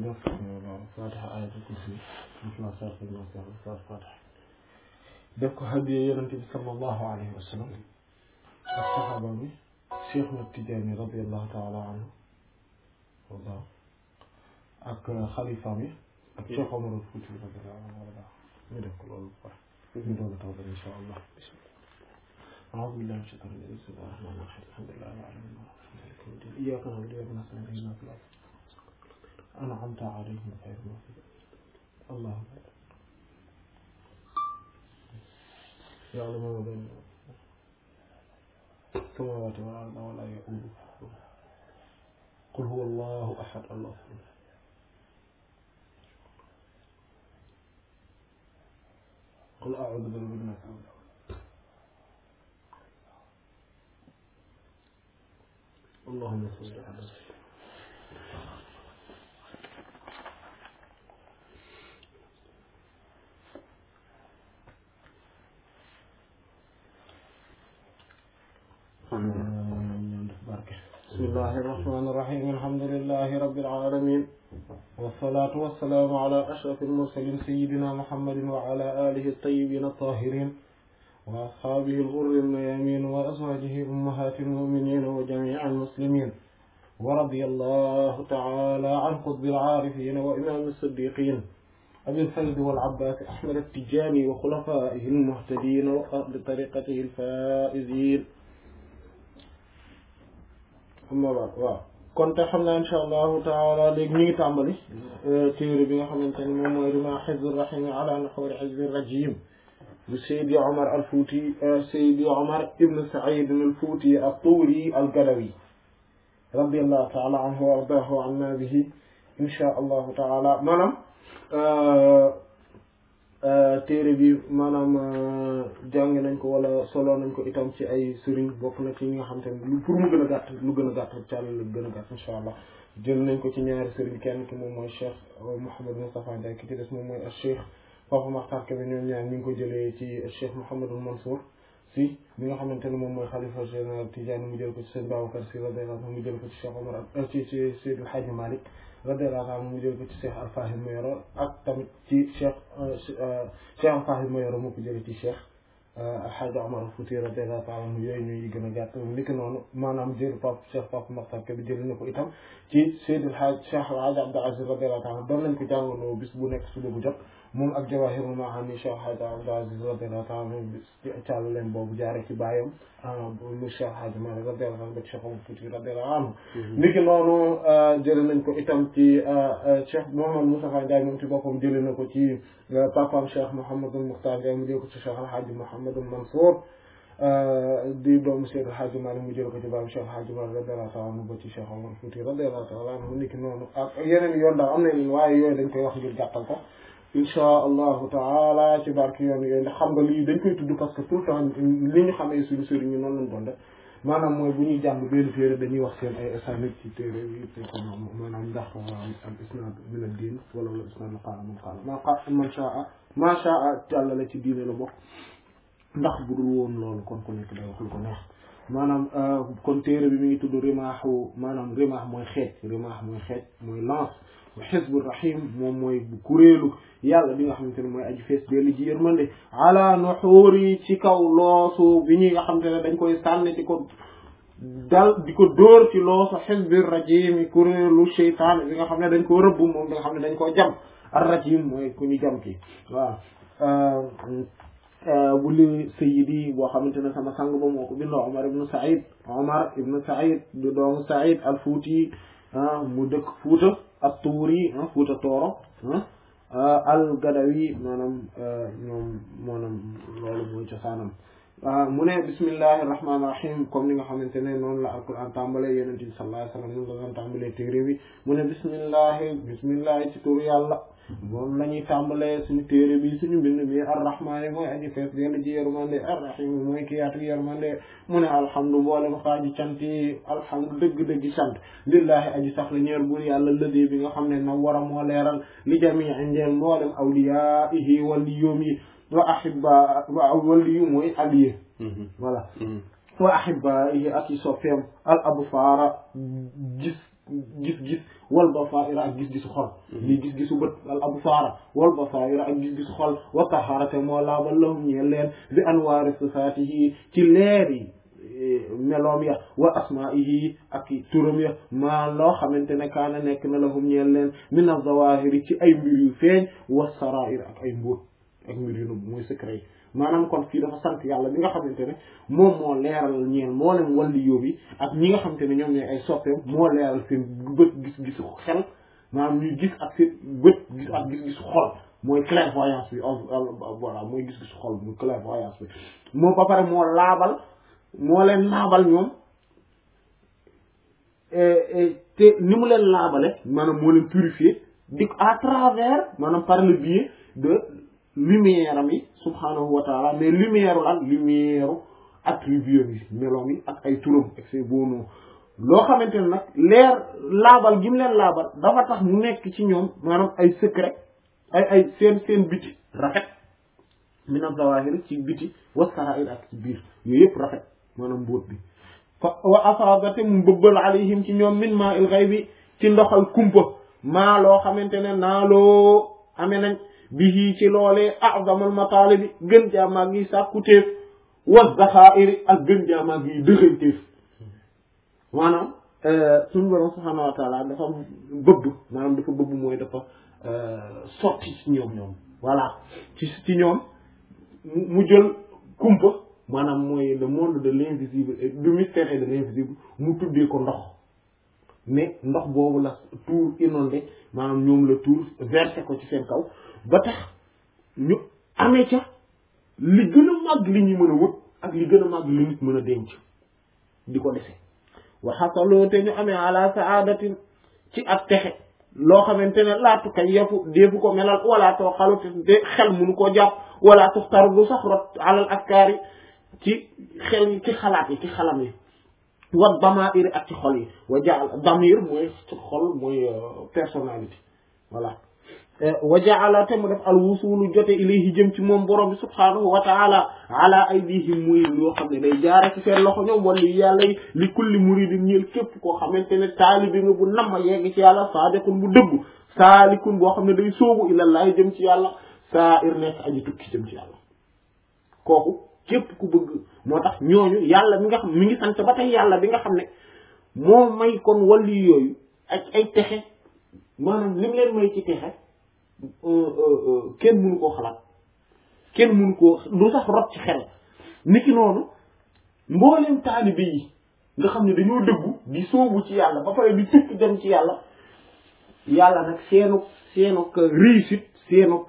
neuf fatiha ayatul kursi mosla sarfil masar sar fatiha def ko hadiye yonente bi sallallahu alayhi wa sallam ak saxaaba bi cheikh na Tijaani radiallahu taala anhu wallah ak xalifa bi ak cheikh Omar Fuuti radiallahu anhu wala ñu def ko loolu ba pare ñu doog a tawbal insha allah أعوذ بالله من الشيطان الرجيم بسم الله الرحمن الرحيم الحمد لله رب العالمين مالك يوم الدين إياك نعبد وإياك نستعين اهدنا الصراط أنعمت عليهم غير المغضوب اللهم يعلم ما بين السماوات والأرض ولا يؤوده قل هو الله أحد الله الصمد قل أعوذ برب الناس اللهم صل على سيدنا بسم الله الرحمن الرحيم الحمد لله رب العالمين والصلاة والسلام على أشرف المرسلين سيدنا محمد وعلى آله الطيبين الطاهرين وأصحابه الغر الميامين وأزواجه أمهات المؤمنين وجميع المسلمين ورضي الله تعالى عن قطب العارفين وإمام الصديقين أبي الفيض والعباس أحمد التجاني وخلفائه المهتدين وأهل طريقته الفائزين amma ba waaw kon te xam naa insha allahu taala léegi ñu ngi tàmbali téere bi nga xamante ne moom mooy rima xizbi rahimi ala naxwari xizbi rajim bu Seydi Omar al Fouti Seydi Omar ibn Saïd al Fouti al Tuuri al Gadawi radiallahu taala anhu wa ardaahu anna bihi insha allahu taala maanaam téere bi maanaam jàng nañ ko wala solo nañ ko itam ci ay sëriñ bokk na ci ñi nga xam te ne pour mu gën a gàtt lu gën a gàtt càll lu gën a gàtt insha allah jël nañ ko ci ñaari sëriñ kenn ki moom mooy cheikh Mouhamed Moustapha Ndiaye ki ci des moom mooy cheikh Papa Makhtar Kébé ñoom ñaar ñu ngi ko jëlee ci cheikh Mouhamadul Mansour si bi nga xamante ne moom mooy xalifa général Tidiane mu jël ko ci sëñ Babacar si radiyallahu anhu mu jël ko ci cheikh Omar ak ci ci Seydi El Hadji Malick radiyallahu anhu mu jël ko ci cheikh Alfahim Mayoro ak tamit ci cheikh cheikh Alfahim Mayoro moo ko jëlee ci cheikh Alhaji Omar Fouti radiyallahu taala anhu yooyu ñuy gën a gàtt niki noonu maanaam jël pap cheikh Papa Makhtar Kébé jël na ko itam ci Seydi El Hadji cheikh Alhaji Abdou Aziz radiyallahu taala doon nañ ko jàngaloo bis bu nekk suba bu jot moom ak Jawahirul Maani cheikh Alhaji Abdou Aziz radiyallahu taala anhu càll leen boobu jaare ci bàyyam mu cheikh Alhaji Malick radiyallahu anhu ba cheikh Omar Fouti radiyallahu anhu niki noonu jël nañ ko itam ci cheikh Mouhamed Moustapha Ndiaye moom ci boppam jëlee na ko ci papaam cheikh Mouhamadul Mukhtar Ndiaye mu jël ko ci cheikh Alhaji Mouhamadul Mansour di doomu Cheikh Alhaji Malick mu jël ko ci baam cheikh Alhaji Malick radiyallahu taala anhu ba ci cheikh Omar Fouti radiyallahu taala anhu niki noonu ak yeneen yoon daal am na yeneen waaye yooyu dañ koy wax ngir gàttal ko inchaa allahu taala ci barke yoon yooyu ndax xam nga lii dañ koy tudd parce que tout le temps li ñu xamee suñu sëriñ ñu noonu lañ doon def maanaam mooy bu ñuy jàng benn téere dañuy wax seen ay asanid ci téere yi te ko maanaam ndax al isnad min ad din wala wala isnad la qaala man qaala ma qa man shaa ma shaa càlla la ci diine la bokk ndax bu dul woon loolu kon ku nekk day wax lu ko neex maanaam kon téere bi mi ngi tudd rimaaxu maanaam rimaax mooy xeej rimaax mooy xeej mooy lance xisbu rahim moom mooy bu kuréelu yàlla bi nga xamante ne mooy aji fees dellu ji yërmande ala nuxuuri ci kaw loosu bi ñuy nga xamante ne dañ koy sànni di ko dal di ko dóor ci loosu xisbi rajim kuréelu cheytaan bi nga xam ne dañ koo rëbb moom bi nga xam ne dañ koo jam ar rajim mooy ku ñu jam ki waaw bu li sayidi boo xamante ne sama sang ba moo ko bindoo Omar ibnu Saïd Omar ibnu Saïd du doomu Saïd al Fuuti mu dëkk Fuuta ak tuuri Fuuta Tooro al Gadawi maanaam ñoom maanaam loolu mooy cosaanam mu ne bismillahi rahmaani rahim comme ni nga xamante ne noonu la alquran tàmbalee yonent bi sallallahu alayhi wa sallam noonu la doon tàmbalee téere bi mu ne bismillahi bismillahi ci tur yàlla moom la ñuy tàmbalee suñu téere bi suñu mbind mi arrahmaani mooy aji fees dellu ji yërmande arrahim mooy ki yaatu yërmande mu ne alhamdu mboolem xaaji cant yi alhamdu dëgg-dëgg sant lillahi aji sax la ñeer bur yàlla lëdee bi nga xam ne na war a moo leeral li jamii njeel mboolem awliyaihi waliyoom yi wa ahibba wa waliyu mooy allié voilà wa ahibaihi ak yi soppeem al absaara gis gis-gis wal basaira ak gis-gisu xol lii gis-gisu bët al absaara wal basaira ak gis-gisu xol wa taharate moo laabal lahum ñeel leen bi anwaari sifaatihi ci leer yi meloom ya wa asmaihi ak turam ya maa loo xamante ne kaana nekk na lahum ñeel leen min az-zawahiri ci ay mbir yu feeñ wa sarair ak ay mbóot ak mbir yu nëbb mooy secret yi maanaam kon fii dafa sant yàlla bi nga xamante ne moom moo leeral ñeel moo leen walli yóbbi ak ñi nga xamante ne ñoom ñooy ay soppeem moo leeral seen bët gis-gisu xel maanaam ñuy gis ak seen bët gis ak gis-gisu xol mooy clairvoyance bi voilà mooy gis-gisu xol muy clairvoyance bi moom ba pare moo laabal moo leen laabal ñoom te ni mu leen laabale maanaam moo leen purifier di à travers maanaam par le biais de lumière am yi subhanahu wa taala mais lumière lan lumière attribut yi meloom yi ak ay turam ak ses beaux noms loo xamante ne nag leer laabal gi mu leen laabal dafa tax mu nekk ci ñoom maanaam ay secret ay ay seen seen biti rafet min az-zawahir ci biti wa sarair ak ci biir yooyu yëpp rafet maanaam mbóot bi fa wa asabate mu bëbbal alayhim ci ñoom min ma il ghaybi ci ndoxal kumpa maa loo xamante ne naaloo amee nañ bihi ci loolee a'zamal matalibi gën jaamaa gi sàkkutéef wa zaxairi ak gën jaamaa gi dëxëñtéef maanaam suñu borom subhaanahu wa taala dafa bëbb maanaam dafa bëbb mooy dafa sotti ci ñoom ñoom voilà ci ci ñoom mu jël kumpa maanaam mooy le monde de l'invisible et du mystère et de l'invisible mu tuddee ko ndox mais ndox boobu la tuur inondé maanaam ñoom la tuur versé ko ci seen kaw ba tax ñu amee ca li gën a màgg li ñuy mën a wut ak li gën a màgg li nit mën a denc di ko dese waxasaloo te ñu amee ala saadatin ci ak texe loo xamante ne laatu kay yafu deefu ko melal wala too xalu te xel munu koo jàpp wala tuxtaru du sax rot alal askaar yi ci xel yi ci xalaat yi ci xalam yi wa damair ak ci xol yi wa jaal damir mooy ci xol mooy personnalité voilà wa jaala te mu def al wusulu jote ilayhi jëm ci moom borom bi subhanahu wa taala ala aydihim muy loo xam ne day jaare ci seen loxo ñoom wala yàlla yi li kulli muridin ñeel képp koo xamante ne taalibi nga bu nam ma yegg ci yàlla saadiqun bu dëggu saalikun boo xam ne day sóobu ilallahi jëm ci yàlla saa ir nekk aji tukki jëm ci yàlla kooku képp ku bëgg moo tax ñooñu yàlla mi nga xam mi ngi sant ba tey yàlla bi nga xam ne moo may kon wàllu yooyu ak ay texe maanaam lim leen may ci texe kenn mënu koo xalaat kenn mënu koo du sax rot ci xel niki noonu mbooleem taalibe yi nga xam ne dañoo dëggu di sóobu ci yàlla ba pare di tukki dem ci yàlla yàlla nag seenu seenu réussite seenu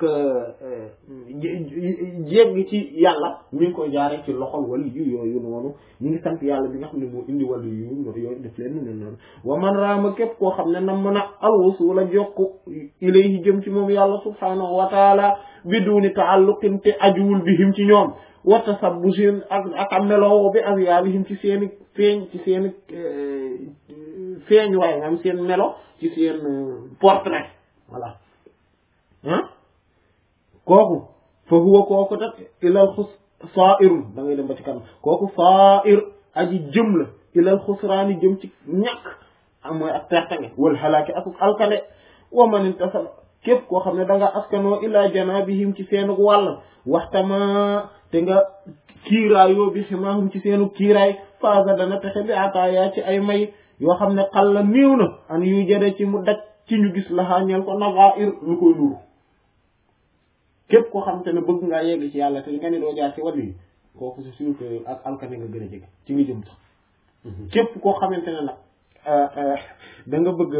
jégg ci yàlla mi ngi koy jaaree ci loxol wali yu yooyu noonu ñu ngi sant yàlla bi nga xam ne moo indi wali yu yooyu def leen ne noonu wa man raama képp koo xam ne nam mën a alwusula jokk ilayhi jëm ci moom yàlla subhanahu wa taala biduni taalluqin te ajuwul bihim ci ñoom wa tasabbusin ak ak a meloo bi asyaabihim ci seeni feeñ ci seeni feeñ waaye am seen melo ci seen portrait voilà ah kooku fa huwa kooku tak ilal xus sa'irun da ngay dem ba ci kanam kooku sa'ir aji jëm la ilal xusraani jëm ci ñàkk am mooy ak pertange wal xalaaki ak alkane wa man intasal képp koo xam ne da nga askanoo ila janabihim ci seenu wàll waxtama te nga kiiraayoo bi ximaahum ci seenu kiiraay faasa dana texe bi ataaya ci ay may yoo xam ne xal la néew na an yu jëde ci mu daj ci ñu gis laxaa ñeel ko nazair lu koy nuru képp koo xam te ne bëgg ngaa yegg ci yàlla te nga ni doo jaar ci wàll yi kooku c'est sûr que ak alkane nga gën a jege ci nga jëm sax képp koo xamante ne nag da nga bëgg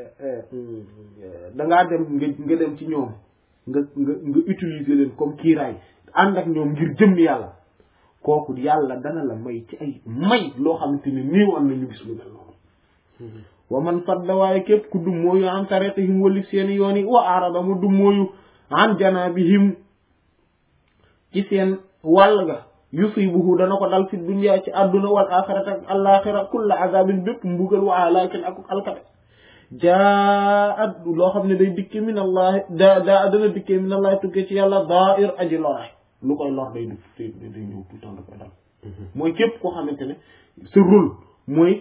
da ngaa dem nga nga dem ci ñoom nga nga nga utiliser leen comme kiiraay ànd ak ñoom ngir jëm yàlla kooku yàlla dana la may ci ay may loo xamante ne néewal na ñu gis lu mel noonu wa man fadda waaye képp ku dum mooyu an tariqihim wali seeni yoon yi wa arada mu dum mooyu an janabihim ci seen wàll ga yusibuhu dana ko dal fi dunya ci àdduna wal axirata ak alaxira kulla azabin bépp mbugal wa alakin ak alkate jaa at loo xam ne day dikke min allah da daa dana dikkee min allah tukkee ci yàlla dair aji loraay lu koy lor day dugg day day ñëw tout le temps da koy dal mooy képp koo xamante ne sa rôle mooy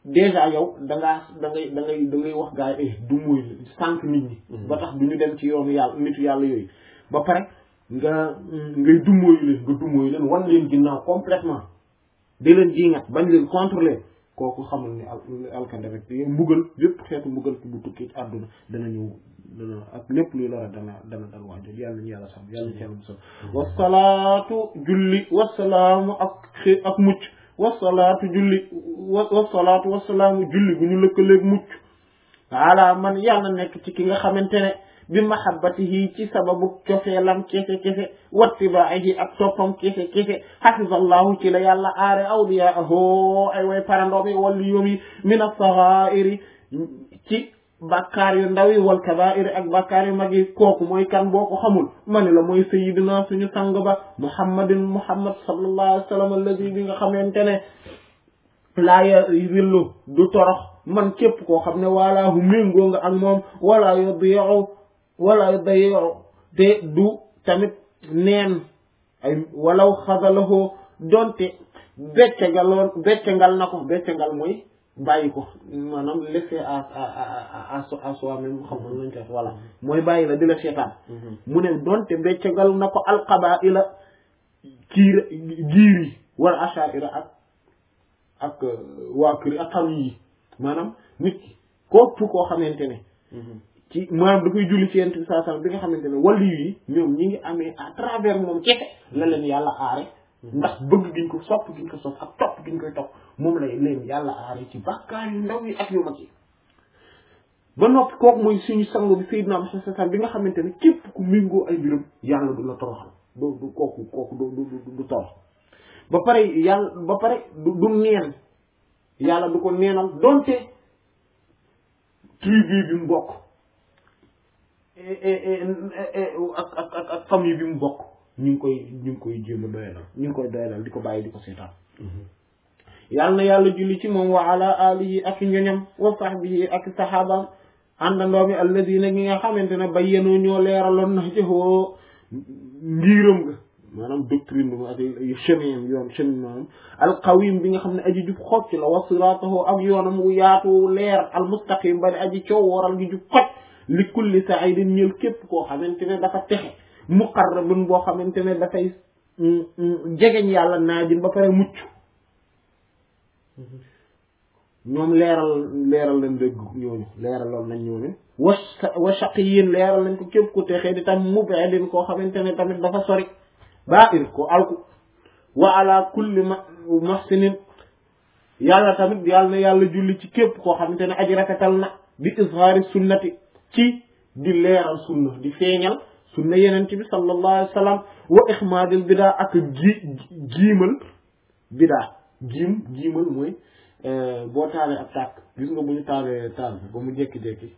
déjà yow da ngaa da ngay da ngay da ngay wax gaa yi du muy sànq nit ñi ba tax du ñu dem ci yoonu yàlla nitu yàlla yooyu ba pare nga ngay dummóoyu leen nga dummóoyu leen wan leen ginnaaw complètement di leen jiŋat bañ leen contrôler kooku xamul ni al alkande rek mbugal lépp xeetu mbugal bu tukki ci àdduna dana ñëw dana ak lépp luy lora dana dana dal waajo yàlla nañu yàlla sam yàlla nañu yàlla musal wasalaatu julli wasalaamu ak xi ak mucc wasalaatu julli wasalaatu wasalaamu julli bu ñu lëkkaleeg mucc ala man yàlla nekk ci ki nga xamante ne bi mahabbatihi ci sababu cofeelam kese kese wattibaahi ak toppam kese kese hafizallahu ci la yàlla aare awliyaahu ay way parandoom yi walli yoom yi min as-saghaa'iri ci bàkkaar yu ndaw yi wal kabaa'iri ak bàkkaar yu mag yi kooku mooy kan boo ko xamul mani la mooy sayyidina suñu sang ba muhammadin muhammad sallallahu alayhi wa sallam alladi bi nga xamante ne laa yadillu du torox man képp koo xam ne walaahu méngoo nga ak moom wala yudii'u wala yudii'u te du tamit neen ay walaw xadalahu donte beccagaloon beccangal na ko beccangal mooy bàyyi ko maanaam laisser à à à soi-même xam nga lañ koy voilà mooy bàyyi la di la seetaan mu ne donte beccangal na ko alqabaa'ila kiir giir yi wala ashaa'ira ak ak waa kër ak famille yi maanaam nit ki képp koo xamante ne ci maanaam dafay julli ci yent bi saa sallam bi nga xamante ne wàllu yi ñoom ñi ngi amee à travers moom kese la leen yàlla aare ndax bëgg giñ ko sopp giñ ko sopp ak topp giñ koy topp moom lay leen yàlla aare ci bàkkaar yu ndaw yi ak yu mag yi ba noppi kooku mooy suñu sango bi Seydina Muhammad sallam bi nga xamante ne képp ku méngoo ay mbiram yàlla du la toroxal du du kooku kooku du du du torox ba pare yàlla ba pare du du neen yàlla du ko neenal donte tribu bi mu bokk ak ak ak ak famille bi mu bokk ñu ngi koy ñu ngi koy jéem a doyalal ñu ngi koy doyalal di ko bàyyi di ko seetaan yàlla na yàlla julli ci moom wa ala alihi ak ñoñam wa sahbihi ak sahabaam àndandoo mi alladina ñi nga xamante ne bayyanoo ñoo leeraloon na jëfoo ngiiram nga maanaam doctrine bi ak chemin yoon chemin maanaam alqawim bi nga xam ne aji jub xocc la wa siratahu ak yoonam wu yaatu leer almustaqim bari aji coow waral gi jub xocc li kulli sa'idin ñël képp koo xamante ne dafa texe muqarrabun boo xamante ne dafay jegeñ yàlla naajin ba pare mucc ñoom leeral leeral lañ dëgg ñooñu leeraloon nañ ñooñu wa wa shaqiyin leeral nañ ko képp ku texee di tam mub'idin koo xamante ne tamit dafa sori baa ir ko alku wa ala kulli ma mahsinin yàlla tamit yàlla na yàlla julli ci képp koo xamante ne aji rafetal na bi izhaari sunnati ci di leeral sunna di feeñal sunna yeneen bi sallallahu alayhi wa sallam wa ixmaadil bidaa ak ji jiimal bidaa jiim jiimal mooy boo taalee ab tàkk gis nga bu ñu taalee taal bi ba mu jékki-jékki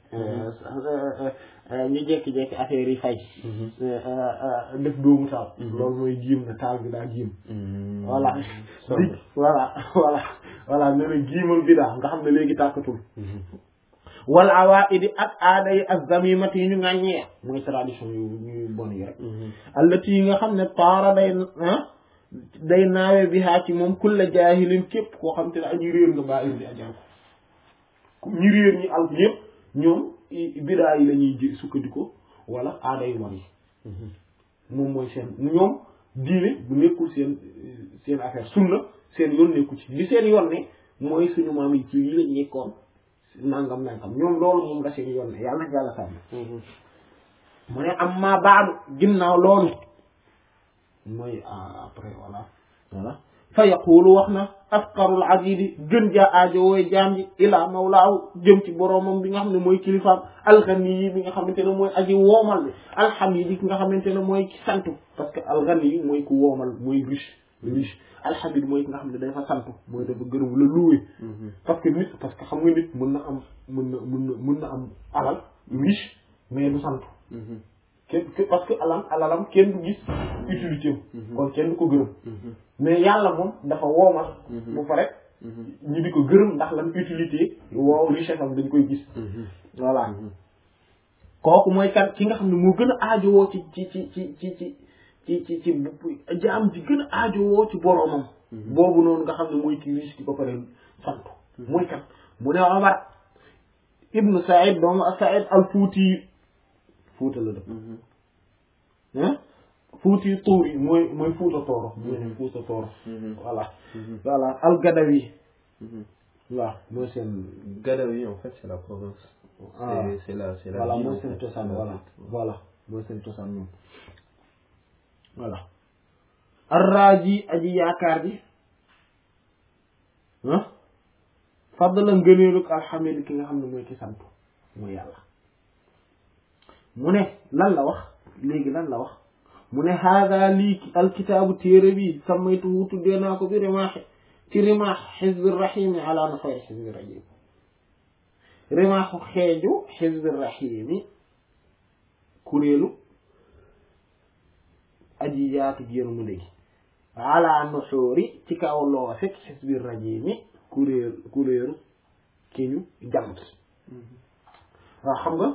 ñu jékki-jékki affaire yi fay def doomu taal loolu mooy jiim na taal bi daa jiim voilà di voilà voilà voilà ne na jiimal bidaa nga xam ne léegi tàkkatul wal awaidi ak aada yi ak zamimat yi ñu ŋàññee mooy tradition yu ñuy bon yi rek allati yi nga xam ne taara day day naawe bi haa ci moom kulla jaahilin képp koo xam te ne aji réer nga baa indi ajal ko ñi réer ñi al yëpp ñoom bidaa yi la ñuy jë sukkandiko wala aada yu bon yi moom mooy seen ñoom diine bu nekkul seen seen affaire sunna seen yoon nekku ci li seen yoon ne mooy suñu maam yi ci lii lañ nekkoon nangam nangam ñoom loolu moom la seen yoon ne yàlla na yàlla sàmm mu ne am maa baadu ginnaaw loolu mooy après voilà voilà fa yaqulu wax na afqarul abidi gën jaa aajo wooy jaam ji ilaa mawlaahu jëm ci boroomam bi nga xam ne mooy kilifaam alxani yi bi nga xamante ne mooy aji woomal bi alxamidi ki nga xamante ne mooy ki santu parce que alxani yi mooy ku woomal mooy riche riche alxamid mooy ki nga xam ne dafa santu mooy dafa gërëm la loué parce que nit parce que xam nga nit mën na am mën na mën na mën na am alal riche mais du santu kenn parce que alam alalam kenn du gis utilité am kon kenn du ko gërëm mais yàlla moom dafa woomal bu pare ñu di ko gërëm ndax lan utilité woo richesse am dañ koy gis voilà kooku mooy kan ki nga xam ne moo gën a aajowoo ci ci ci ci ci ci ci ci ci jaam ji gën a aajowoo ci boroomam boobu noonu nga xam ne mooy ki riche ki ba pare sant mooy kan mu ne Omar ibnu Saïd doomu Saïd al Fuuti Fuuta la dëkk ah Fuuti Tuuri mooy mooy Fuuta Tooro mooy Fuuta Tooro voilà voilà al Gadawi waaw mooy seen Gadawi en fait c'est la province ah c'est c'est la c'est la voilà ville, mooy en seen fait. cosaan La voilà ville. voilà mooy seen cosaan moom voilà arraaji aji yaakaar ji ah fadla ngëneelug alxamid ki nga xam ne mooy ki sant mooy yàlla mu ne lan la wax léegi lan la wax mu ne haada lii alkitaabu téere bi sammaytuhu tuddee naa ko bi rimaax ci rimaax xizbi rahimi ala nafay xizbi rajim rimaaxu xeeju xizbi rahimi kuréelu aji yaatu jéenu mu léegi ala nuxuuri ci kaw loo fekk xizbi rajimi kuréel kuréelu ki ñu jàmm waaw xam nga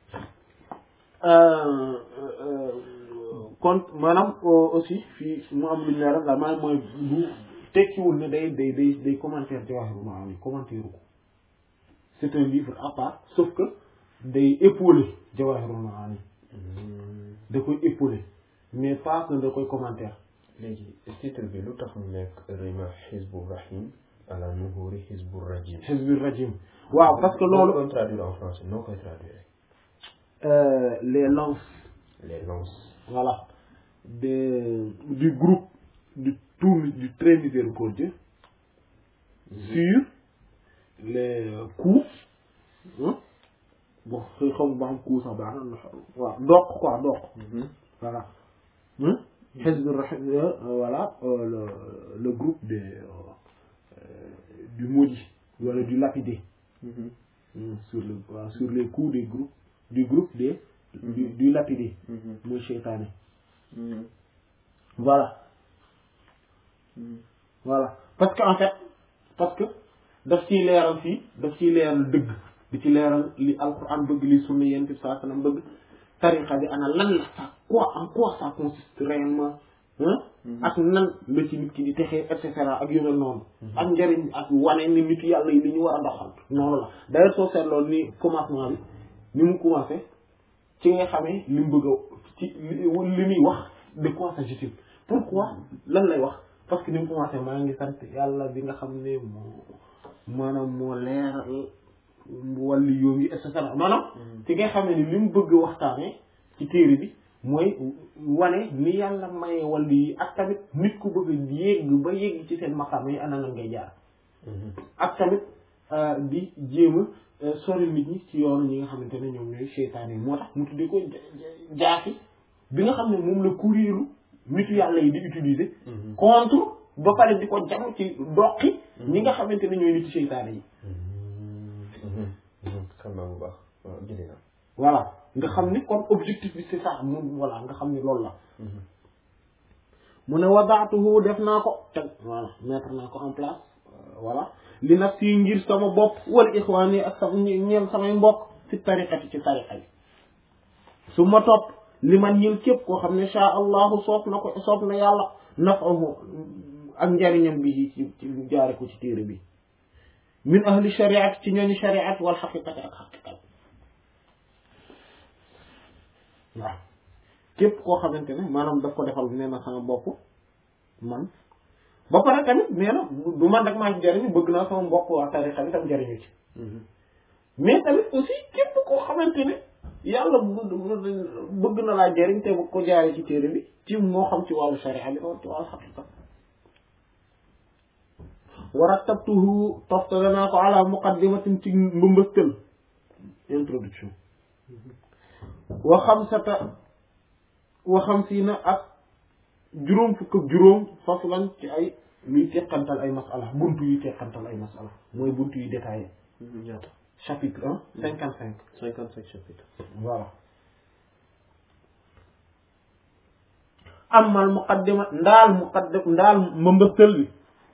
kon maanaam aussi fii mu am lu ñu leeral daal maanaam mooy bu tekkiwul ne day day day day commentaire Jawahirul Maani commentaire ko c'est un livre à part sauf que day épauler Jawahirul Maani da koy épauler mais pas que da koy commentaire léegi titre bi lu tax mu nekk rima xizbu rahim ala nuhuri xizbu rajim Hizbir Rajim waaw parce que loolu koy traduire en français noo koy traduire euh, les lances les lances voilà de du groupe du tout du très miséricordieux sur les coups hein bon xëy xam ba xam coup sax baax na waaw doq quoi doq voilà hein Hizb Rahim euh, voilà euh, le le groupe des euh, euh, du maudit wala du lapidé Hmm, sur le waaw, sur les coups des groupes du groupe des du, du lapidé mooy seytaane voilà voilà parce que en fait parce que daf ciy leeral fii daf ciy leeral dëgg di ci leeral li alquran bëgg li sunna yonent bi sallallahu alayhi wasallam bëgg tariqa bi ana lan la ça quoi en quoi ça consiste réellement hein ak nan la ci nit ki di texee et cetera ak yu mel noonu ak njëriñ ak wane ni nit yàlla yi li ñu war a doxal noonu la d'ailleurs soo seetloo ni commencement bi ni mu commencé ci nga xamee li mu bëgg a ci li li muy wax de quoi s'agit-il pourquoi lan lay wax parce que ni mu commencé maa ngi sant yàlla bi nga xam ne moo maanaam moo leeral wàllu yoo ngi et cetera maanaam ci nga xam ne ni li mu bëgg waxtaane ci téere bi mooy wane ni yàlla maye wàllu yi ak tamit nit ku bëgg a yégg ba yégg ci seen maqaam yi ana nan ngay jaar ak tamit di jéem a sori nit ñi ci yoonu ñi nga xamante ne ñoom ñooy seytaane yi moo tax mu tuddee ko jaasi bi nga xam ne moom la kuréelu nitu yàlla yi di utiliser contre ba pare di ko jam ci doqi ñi nga xamante ne ñooy nitu seytaane yi xam naa bu baax waaw jëlee naa voilà nga xam ni kon objectif bi c'est ça moom voilà nga xam ni loolu la mu ne wadaatuhu def naa ko teg voilà mettre naa ko en place voilà li naf si ngir sama bopp wala ixwaan yi ak sama ñeel samay mbokk ci tariqati ci tariqa yi su ma topp li man ñil képp koo xam ne sha allahu soob na ko soob na yàlla nafahu ak njariñam bi ci ci jaare ko ci téere bi min ahli shariat ci ñooñu shariat wal xaqiqati ak xaqiqat waaw képp koo xamante ne maanaam daf ko defal nee na sama bopp man ba pare tamit nee na du man rek maa ci jariñu bëgg naa sama mbokk waa tarixa bi tam jariñu ci mais tamit aussi képp koo xamante ne yàlla bëgg na laa jariñ te bu ko jaaree ci téere bi ci moo xam ci wàllu sharia bi wala ci wàllu xaqiqa warattabtuhu toftale naa ko ala muqaddimatin ci mbëmbëstal introduction wa xamsata wa xamsiina ak juróom fukk ak juróom faslan ci ay luy teqantal ay masala buntu yu teqantal ay masala mooy buntu yu détaillé ñaata chapitre un cinquante cinq cinquante cinq chapitres voilà amal muqaddima ndaal muqaddim ndaal mbëmbëstal bi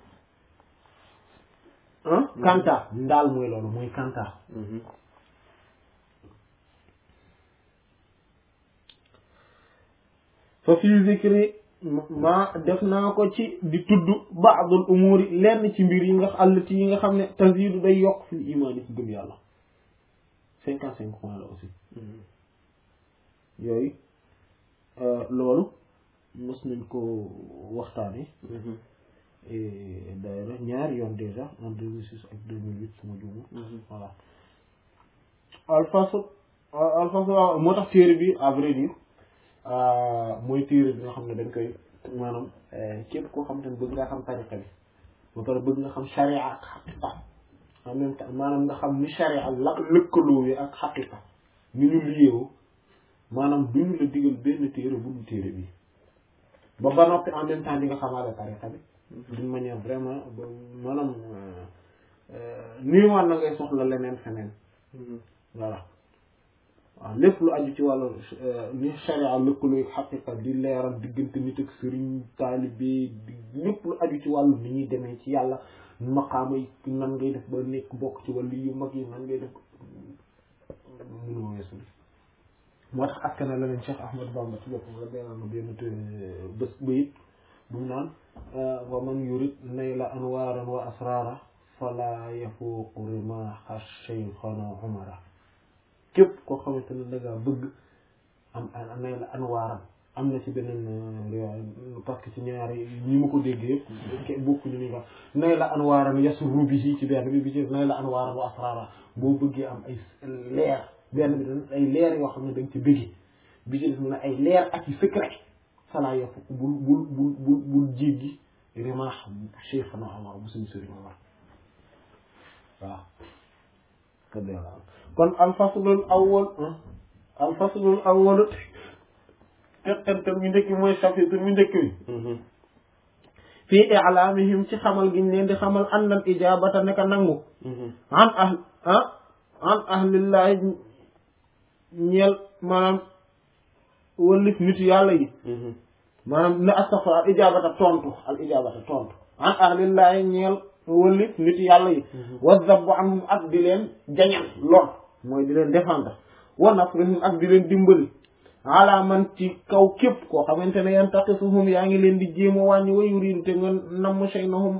ah kanta ndaal mooy loolu mooy kanta fa fii zikri ma def naa ko ci di tudd ba'dul umuri lenn ci mbir yi nga allati yi nga xam ne tazidu day yokk fil imaani ci gëm yàlla cinquante cinq points la aussi yooyu loolu mës nañ ko waxtaane d'ailleurs ñaari yoon déjà en 2006 ak 2008 suma juumu voilà alfasl alfasl moo tax téere bi à vrai dire mooy téere bi nga xam ne dañ koy maanaam képp koo xam te ne bëgg nga xam tariqa bi ba pare bëgg nga xam sharia ak xaqiqa en même temps maanaam nga xam ni sharia la lëkkaloo yi ak xaqiqa ni ñu liyeewoo maanaam duñu la digal benn téere bu dul téere bi ba ba noppi en même temps di nga xamaale tariqa bi d'une manière vraiment ba maanaam nii waan na ngay soxla leneen feneen voilà waaw lépp lu aju ci wàllu ni sharia lëkkaloo xaqiqa di leeral diggante nit ak sëriñ taalibe di lépp lu aju ci wàllu ni ñuy demee ci yàlla maqaama yi nan ngay def ba nekk bokk ci wàllu yu mag yi nan ngay def mënoo weesu moo tax askana la leen Cheikh Ahmad Bamba ci boppam la benn benn bés bayit bu mu naan wa man yurid nayla anwaaran wa asrara fala yafuuqu rimaha shaykhana umara képp koo xamante ne da ngaa bëgg am nayla anwaaran am na ci beneen parce que ci ñaari ñi ma ko déggee yëpp bokku ñu ni nga nayla anwaaran yasurru bihi ci benn bi bi ci nayla anwaaran wa asrara boo bëggee am ay leer benn bi dañ ay leer yoo xam ne dañ ci bëgg bi ci def na ay leer ak i secret falaa yafuuq bul bul bul bul bul jéggi rimaax cheikhana Omar bu suñu sëriñ Omar waaw kon alfaslul awwal alfaslul awwal teqantal mu njëkk mooy chapitre mu njëkk bi fii i'laamihim ci xamal giñ leen di xamal annal ijaabata neka nangu an ah ah an ahlillahi ñeel maanaam wëllif nit yàlla yi maanaam ne astaghfir al ijaabata tontu al ijaabata tontu an ahlillahi ñeel wëllif nit yàlla yi wa zabbu anhum ak di leen jañal lor mooy di leen défendre wa nasrihim ak di leen dimbali ala man ci kaw képp koo xamante ne yan taqisuhum yaa ngi leen di jéem a wàññi wa yuridu te nga namm shaynahum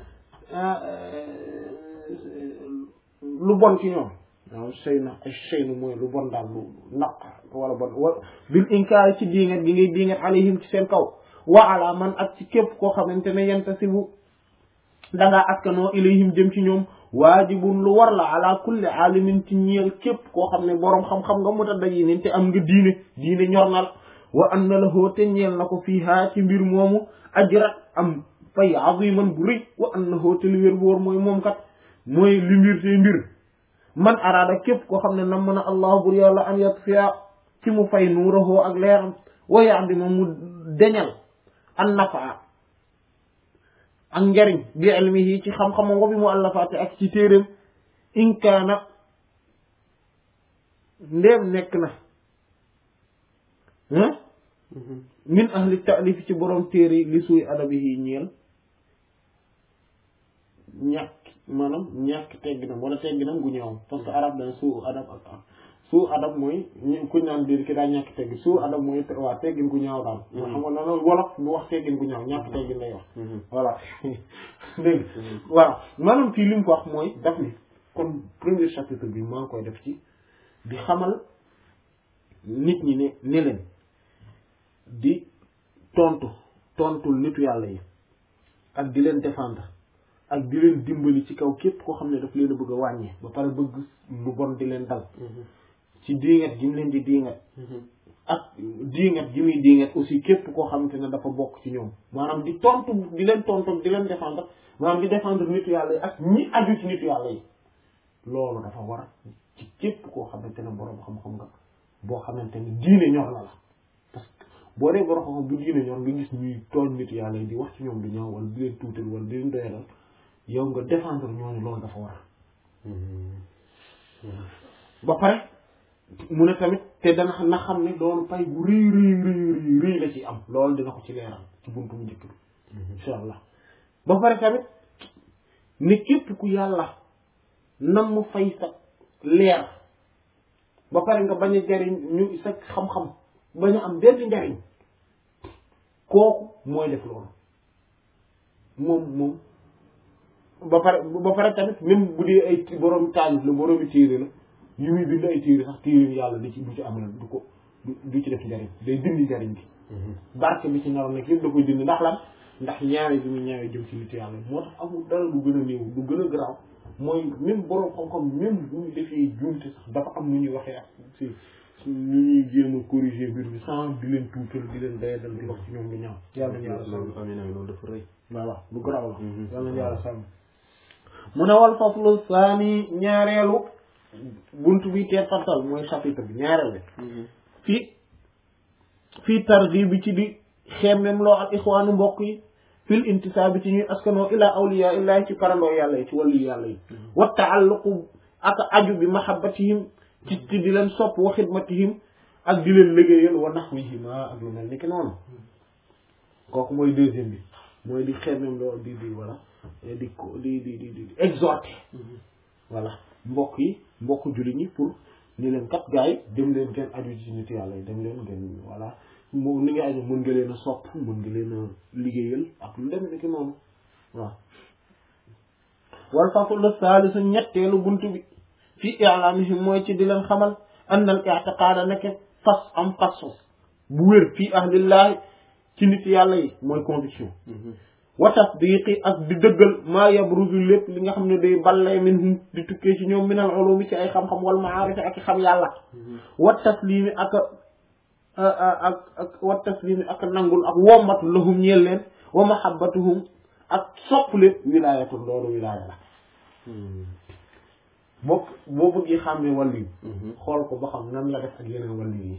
lu bon ci ñoom waaw shayna ay shaynu mooy lu bon daal lu naq wala bon wa bil inkaar ci diingat gi ngay diingat alayhim ci seen kaw wa ala man ak ci képp koo xamante ne yantasibu dangaa askanoo ilayhim jëm ci ñoom waajibun lu war la ala kulli aalimin ci ñeel képp koo xam ne boroom xam-xam nga mu ta daji nin te am nga diine diine ñor na la wa an na la hoo te ñeel na ko fii haa ci mbir moomu ajrat am fay aziman bu rëy wa an na hoo te li wér bu wóor mooy moom kat mooy li mbir te mbir man araada képp koo xam ne nam mën a allah bur yàlla an yatfiya ci mu fay nuurahoo ak leeram wa yaadi ma mu deñal an nafaa ak njariñ bi ilmihi ci xam-xamam wa bi mu àllafaate ak ci téeréem inkaana ndéem nekk na min ahli taalif ci borom téere li suy adabihi ñeel ñàkk maanaam ñàkk tegginam wala tegginam gu ñëwam parce que arab dana suu adab ak ak suu adab mooy ñu kuñ naan biir ki daa ñàkk teggin suu adab mooy waa teggin gu ñaaw daal xam nga noonu wolof bu wax teggin gu ñaaw ñàkk teggin lay wax voilà dégg voilà maanaam fii li mu ko wax mooy daf ni kon premier chapitre bi maa ngi koy def ci di xamal nit ñi ne ne leen di tontu tontul nitu yàlla yi ak di leen défendre ak di leen dimbali ci kaw képp koo xam ne daf leen a bëgg a wàññee ba pare bëgg lu bon di leen dal ci diingat gi mu leen di diingat ak diingat gi muy diingat aussi képp koo xamante ne dafa bokk ci ñoom maanaam di tontu di leen tontu di leen défendre maanaam di défendre nitu yàlla yi ak ñi aju ci nitu yàlla yi loolu dafa war ci képp koo xamante ne boroom xam-xam nga boo xamante ne diine ñor na la parce que boo dee boroom xam-xam bu diine ñor nga gis ñuy tooñ nitu yàlla yi di wax ci ñoom du ñaaw wala di leen tuutal wala di leen doyalal yow nga défendre ñooñu loolu dafa war ba pare mu ne tamit te dana na xam ne loolu pay bu rëy rëy rëy rëy la ci am loolu dina ko ci leeral ci buntu bu njëkk bi insha allah ba pare tamit ne képp ku yàlla nam mu fay sa leer ba pare nga bañ a jariñ ñu sa xam-xam bañ a am benn njariñ kooku mooy def loolu moom moom ba pare ba pare tamit même bu dee ay borom taalif la boroomi téere la yu muy bind ay téere sax téere yàlla di ci du ci am la du ko du du ci def njariñ day dindi njariñ bi barke bi ci naroon nekk yëpp da koy dindi ndax lan ndax ñaawe bi mu ñaawe jëm ci nit yàlla moo tax amul dara lu gën a néew lu gën a garaaw mooy même borom xam-xam même bu ñu defee juumte sax dafa am nu ñuy waxee ak si ñu ñuy jéem a corriger mbir bi sans di leen tuutal di leen dayadal di wax ci ñoom lu ñaaw yàlla nañu yàlla sàmm loolu amee na loolu dafa rëy voilà lu garaaw la Mhm. yàlla nañu yàlla sàmm mu ne wal faslu saani ñaareelu buntu bi teetantal mooy chapitre bi ñaareel bi fii fii targhib bi ci di xemmem loo al ixwaanu mbokk yi fil intisaabi ci ñuy askanoo ilaa awliyaa illaahi ci parandoo yàlla yi ci wàllu yàlla yi wa taalluqu ak aju bi mahabbatihim ci ci di leen sopp wa xidmatihim ak di leen liggéeyal wa naxwihima ak lu mel ni ki noonu kooku mooy deuxième bi mooy di xemmem loo di di voilà di ko di di di di exhorter voilà mbokk yi mbokk jullit ñi pour ni leen kat gars yi dem leen ngeen aju ci nit yàlla yi dem leen ngeen voilà moom ni nga aju mën nga leen a sopp mën nga leen a liggéeyal ak lu dem ni ki noonu waaw wal faslu saalisu ñetteelu buntu bi fii i'laamihim mooy ci di leen xamal anna al i'tiqaada nekk fas am fas bu wér fii ahlillahi ci nit yàlla yi mooy conviction wa tasdiqi ak di dëggal maa yabruzu lépp li nga xam ne day ballee minhum di tukkee ci ñoom minal ulumi ci ay xam-xam wal maarifi ak i xam yàlla wa taslimi ak ak ak wa taslimi ak nangul ak wommatu lahum ñeel leen wa mahabbatuhum ak sopp leen wilaayatu loolu wilaaya la boo boo bëggee xàmmee wàllu yi xool ko ba xam nan la def ak yeneen wàllu yi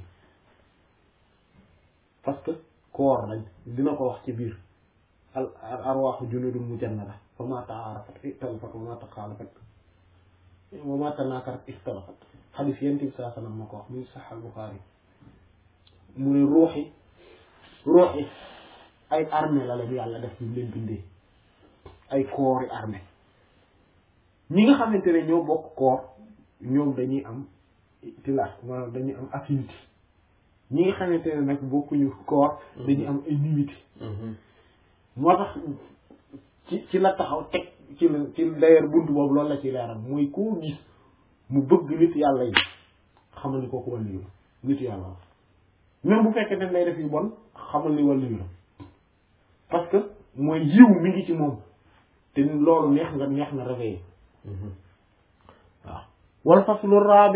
parce que koor lañ dina ko wax ci biir al arwaaxu junudun mujannada fa ma taarafat ikhtalafat wa ma taxaalafat wa ma tanaakarat ixtalafat xadis yent bi saa sallam ma ko wax muy sax al Buxaari mu ne ruux yi ruux yi ay armée la leen yàlla def ñu leen bindee ay koori armée ñi nga xamante ne ñoo bokk koor ñoom dañuy am tilaat maanaam dañuy am affinité ñi nga xamante ne nag bokkuñu koor dañuy am ay nimité moo tax ci ci la taxaw teg ci la ci d'ailleurs buntu boobu loolu la ci leeral mooy koo gis mu bëgg nit yàlla yi xamal ni kooku wàllu yu nit yàlla la même bu fekkee ne lay def yu bon xamal ni wàllu yu la parce que mooy yiw mi ngi ci moom te loolu neex nga neex na réveillé waaw wal faslu rabi'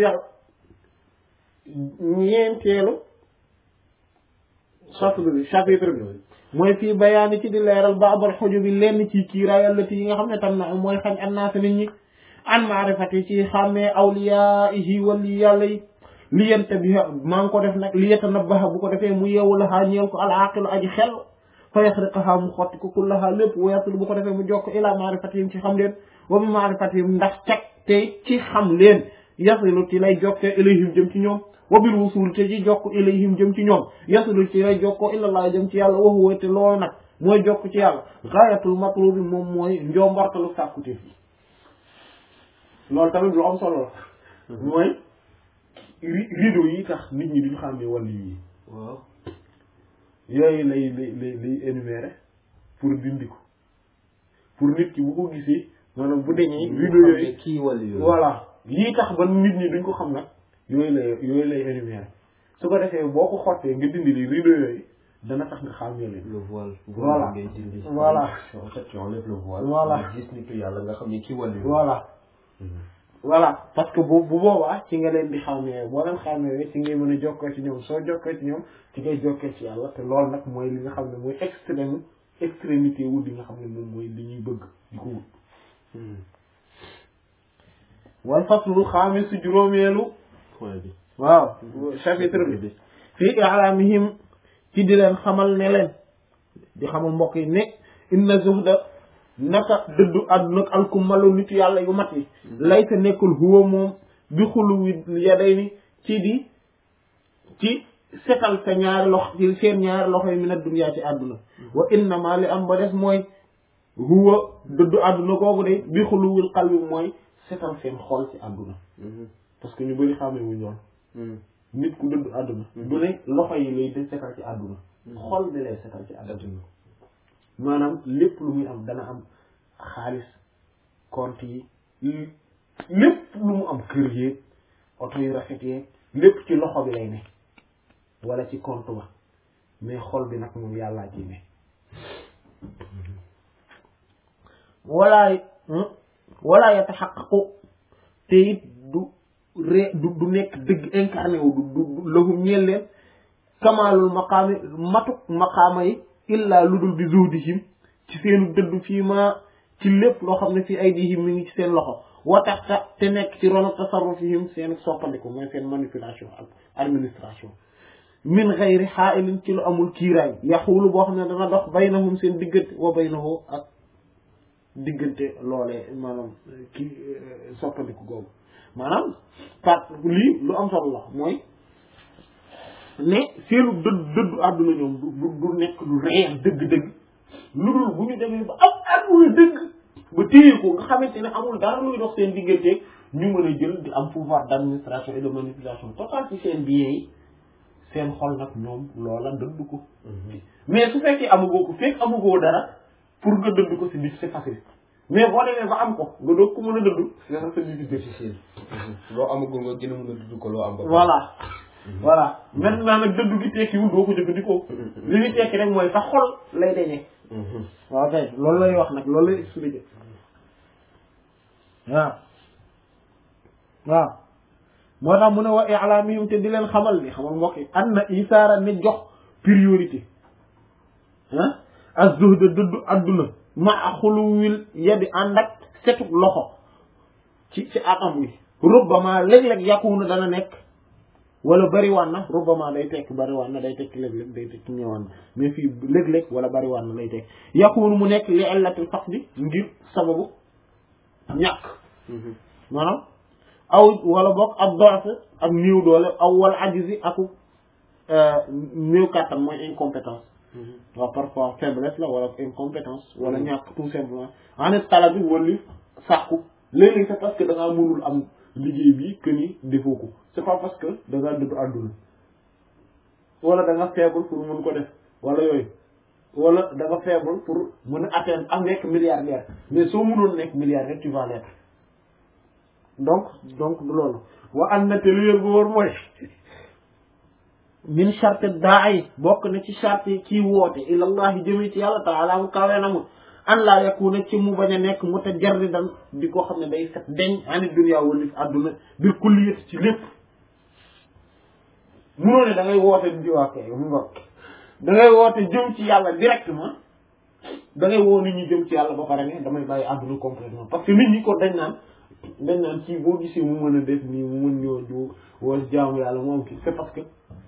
ñeenteelu chapitre bi chapitre bi mooy fii bayaani ci di leeral baabal xoju bi lenn ci kiiraay allati yi nga xam ne tam na mooy xañ annaasa nit ñi an maarifati ci xàmmee awliyaa'ihi wali yàlla yi li yente bi maa ngi ko def nag li yatanabbaha bu ko defee mu yeewu lahaa ñeel ko al aqilu aji xel fa yaxriqaha mu xotti ko kullaha lépp wa yasilu bu ko defee mu jokk ila maarifatihim ci xam leen wa bi maarifatihim ndax cag te ci xam leen yasilu ci lay jokkee ilayhim jëm ci ñoom wa bil wusul te ci jokk ilayhim jëm ci ñoom yasilu ci lay jokkoo ilallah jëm ci yàlla wa huwa te loolu nag mooy jokk ci yàlla gaayatul matlubi moom mooy njombartalu sàkkuteef yi loolu tamit lu am solo la mooy rideau yi tax nit ñi duñu xam ne wàllu yi waaw yooyu lay lay lay lay énumérer pour dindi ko pour nit ki bu ko gisee maanaam bu deñee rideau yooyu kii wàllu yooyu voilà lii tax ba nit ñi duñ ko xam nag yooyu lay yooyu lay énumérer su ko defee boo ko xottee nga dindi li rideau yooyu dana tax nga xàmmee leen le voile Voilà. ngay dindi Voilà. en fait tu enlèves le voile Voilà. nga gis nitu yàlla nga xam ne kii wàllu yooyu voilà voilà parce que bu bu boobaa ci nga leen di xàmmee boo leen xàmmee ci ngay mën a jokkoo ci ñoom soo jokkoo ci ñoom ci ngay jokkoo ci yàlla te loolu nag mooy li nga xam ne mooy extrême extrémité wu li nga xam ne moom mooy li ñuy bëgg di ko wut wal faslu xaamis su juróomeelu point bi waaw chapitre bi fii i'laamihim ci di leen xamal ne leen di xamal mbokk yi ne inna zuhda naka dëddu àdduna ak alkumalu nit yàlla yu mat yi laysa nekkul huwa moom bi xulu wi yaday ni ci di ci setal sa ñaari loxo ci seen ñaari loxo yi min ad-dunya ci àdduna wa innama li am ba des mooy huwa dëddu àdduna kooku de bi xuluwil qalbi mooy setal seen xol ci àdduna parce que ñu bëri xamee wuñ lool nit ku dëddu àdduna du ne loxo yi lay de setal ci àdduna xol bi lay setal ci àdduna maanaam lépp lu muy am dana am xaalis compte yi lépp lu mu am kër yeeg oto yu rafet yeeg lépp ci loxo bi lay ne wala ci compte ba mais xol bi nag moom yàllaa ci ne wala wala yataxaqaqu te it du ré du du nekk dëgg incarné wu du du lahum ñeel leen kamaalul maqaami matuk maqaama yi illaa lu dul bi zuhdihim ci seenu dëddu fii ma ci lépp loo xam ne fii aydihim mi ngi ci seen loxo wa taxta te nekk ci ronu tasarrufihim seen soppandiku mooy seen manipulation ak administration min xayri xaailin ci lu amul kiiraay yaxuulu boo xam ne dana dox baynahum seen diggante wa baynahu ak diggante loolee maanaam kii soppandiku googu maanaam part lii lu am solo la mooy ne seenu dëdd dëddu àdduna ñoom du du nekk lu réel dëgg-dëgg lu dul bu ñu demee ba am àdduna dëgg ba téye ko nga xamante ne amul dara luy dox seen digganteeg ñu mën a jël di am pouvoir d'administration et de manipulation totale ci seen biens yi seen xol nag ñoom loola dëdd ko mais su fekkee amugoo ko fekk amugoo dara pour nga dëdd ko c'est difficile c'est facile mais boo demee ba am ko nga doog ko mën a dëdd c'est c'est difficile loo amagul nga gën a mën a dudd ko loo am ba voilà voilà maintenant nag dëddu gi tekkiwul doo ko jëfandikoo li ñu tekki rek mooy sa xol lay deñee waaw kay loolu lay wax nag loolu lay expliquer waaw waaw moo tax mu ne wa i'lamihim te di leen xamal ni xamal mbokk yi an na isaara ne jox priorité ah az-zuhd dëddu adduna ma a xuluwil yadi ànd ak setuk loxo ci ci atam wi rubbama léeg-léeg yakunu dana nekk wala bariwaan na rubbama day tekk bariwaan na day tekk léeg-léeg day tekk ñëwaan na mais fii léeg-léeg wala bariwaan na lay tekk yakunu mu nekk li illatil faqdi ngir sababu ñàkk maanaam aw wala boog ab dox ak néew doole aw wala ajizi aku néew kàttan mooy incompétence waaw parfois faiblesse la wala incompétence wala ñàkk tout simplement en tala bi wala sàkku léeg-léeg c'est parce que da ngaa mënul am liggéey bi que ni defoo ko c'est pas parce que da ngaa dëddu àdduna wala da nga faible pour mën ko def wala yooyu wala da nga faible pour mën a atteindre am nekk milliardaire mais soo mënoon nekk milliardaire tu vas l'être donc donc du loolu wa an na te lu yër bu wóor mooy min charte daa yi bokk na ci charte yi kii woote ilallahi jëmi ci yàlla taala mu kawe na mu an laa yakuna ci mu bañ a nekk mu te jardi dan di ko xam ne day set deñ ani dunya wala àdduna bir kulliyat ci lépp munoo ne da ngay woote di waa kay mu nga da ngay woote jëm ci yàlla directement da ngay woo nit ñi jëm ci yàlla ba pare ne damay bàyyi àdduna complètement parce que nit ñi ko dañ naan dañ naan ci boo gisee mu mën a def nii mu mën ñoo ju wala jaamu yàlla moom kii c'est parce que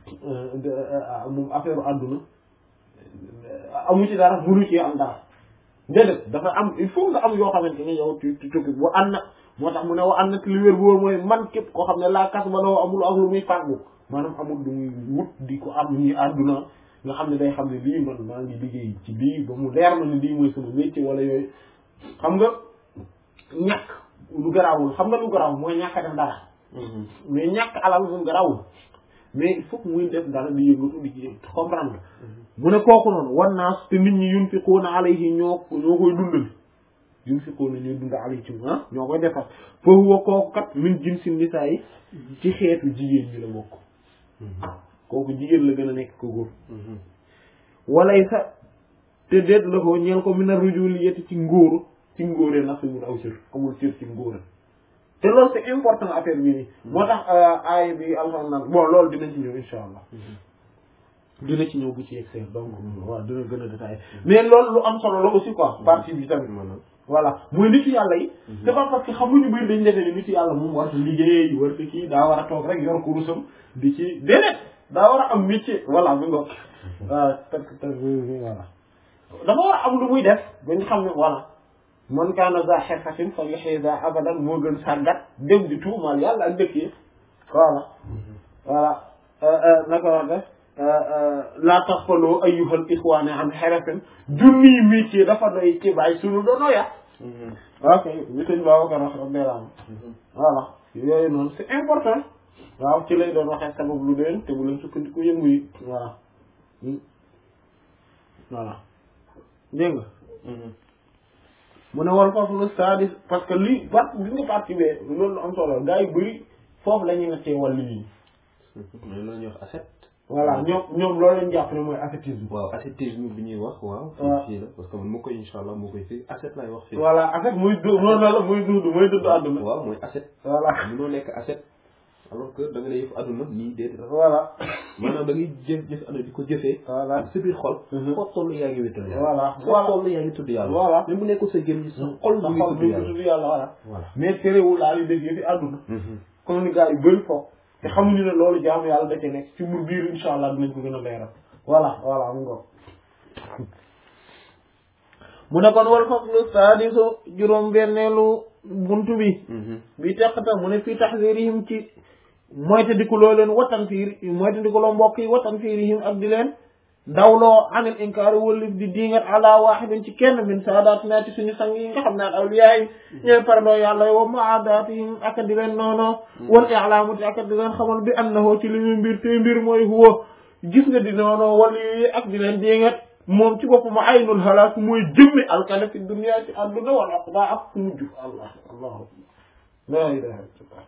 moom affaire àdduna amu ci dara mënu ci am dara déedéet dafa am il faut nga am yoo xamante ne yow tu tu tukki wa an na moo tax mu ne wa an na li wér bu wóor mooy man képp koo xam ne laa kas ba loo amul ak lu muy fàggu maanaam amul lu muy wut di ko am ñi àdduna nga xam ne day xam ne lii man maa ngi liggéey ci lii ba mu leer ma ne lii mooy sama métier wala yooyu xam nga ñàkk lu garaawul xam nga lu garaaw mooy ñàkk a def dara mais ñàkk alal moom garaawul mais il faut que muy def dara di yëngatu di ci comprendre mu ne kooku noonu wan naa te nit ñi yunfiquuna alayhi ñoo ñoo koy dundal yunfiquuna ñuy dund alayhi ci ah ñoo koy defar foofu wa kooku kat min jinsi nisaa yi ci xeetu jigéen ñi la bokk kooku jigéen la gën a nekk ko góor walay sa te déet la ko ñeel ko min a rujuliyati ci ngóoru ci ngóore nasibul aw cër amul cër ci ngóore te loolu c'est important affaire bi nii moo tax aaya bi alhamdulilah bon loolu dinañ ci ñëw insha allah dina ci ñëw bu ci yegsee donc waaw dina gën a détaillé mais loolu lu am solo la aussi quoi partie bi tamit voilà mooy nitu yàlla yi c'est pas parce que xamuñu bëri dañ defee ne nitu yàlla moom war liggéey war ko kii daa war a toog rek yor kurusam di ci déedéet daa war a am métier voilà mi ngo waaw parce que voilà dafa war a am lu muy def bañ xam ne voilà man kaana za xirfatin fa yuxyi za abadan moo gën sàggat dem di tuumaal yàlla ak dëkk yi voilà voilà naka wax def laa taxfaloo ayyuhal ixwaane an xerefin junniy métier dafa doy ci bàyyi sunu doonoo ya ok bi sëñ Babacar wax rek beelaam voilà yooyu noonu c'est important waaw ci lay doon waxee sabab lu deen te bu leen sukkandiku yëngu yi voilà voilà dégg nga mu ne wal foofu lu sadis parce que lii part bi nga partie bee loolu lu am solo gars yu bëri foofu la ñuy nattee wàllu yi mais loolu ñuy wax asset voilà ñoom ñoom loolu lañ jàpp ne mooy ascétisme waaw ascétisme bi ñuy wax waaw waaw fii la parce que man moo koy insha allah moo koy fii asset laay wax fii voilà asset muy du noonu la muy dund muy dund àdduna waaw mooy asset voilà mënoo nekk asset alors que da nga ne yëf àdduna nii déedéet voilà maanaam da ngay jëf jëf àdduna di ko jëfee voilà sa biir xol Mhm. foo toll yaa ngi wétal yàlla voilà foo voilà toll yaa ngi tudd yàlla Voilà. même bu nekkul sa gémmiñ sa xol sa mu ngi xol tudd mi ngi yàlla tudd yàlla voilà voilà mais terewul daal di dégg fi àdduna comme ni gars yu bëri foofu te xamuñu ne loolu jaamu yàlla da cee nekk ci mur biir insha allah dinañ ko gën a leeral voilà voilà mu ngoog mu ne kon wal faslu saadisu juróom benneelu buntu bi bi teqata mu ne fii taxdirihim ci moytandikuloo leen watan fiir moytandikuloo mbokk yi watan fiirihim ak di leen dawloo anil inkaari wëllif di diingat ala waaxidin ci kenn min saadatina ci suñu sang yi nga xam ne ak awliyaa yi ñooy parandoo yàlla wa muaadaatihim ak di leen noono wal i'laamu ak di leen xamal bi annahu ci li mu mbir te mbir mooy huwa gis nga di noono wali yi ak di leen diingat moom ci boppam aynul halaak mooy jëmmi alkane fi dunya ci àdduna wal aqba ak fu mujj allah allah la ilaha illallah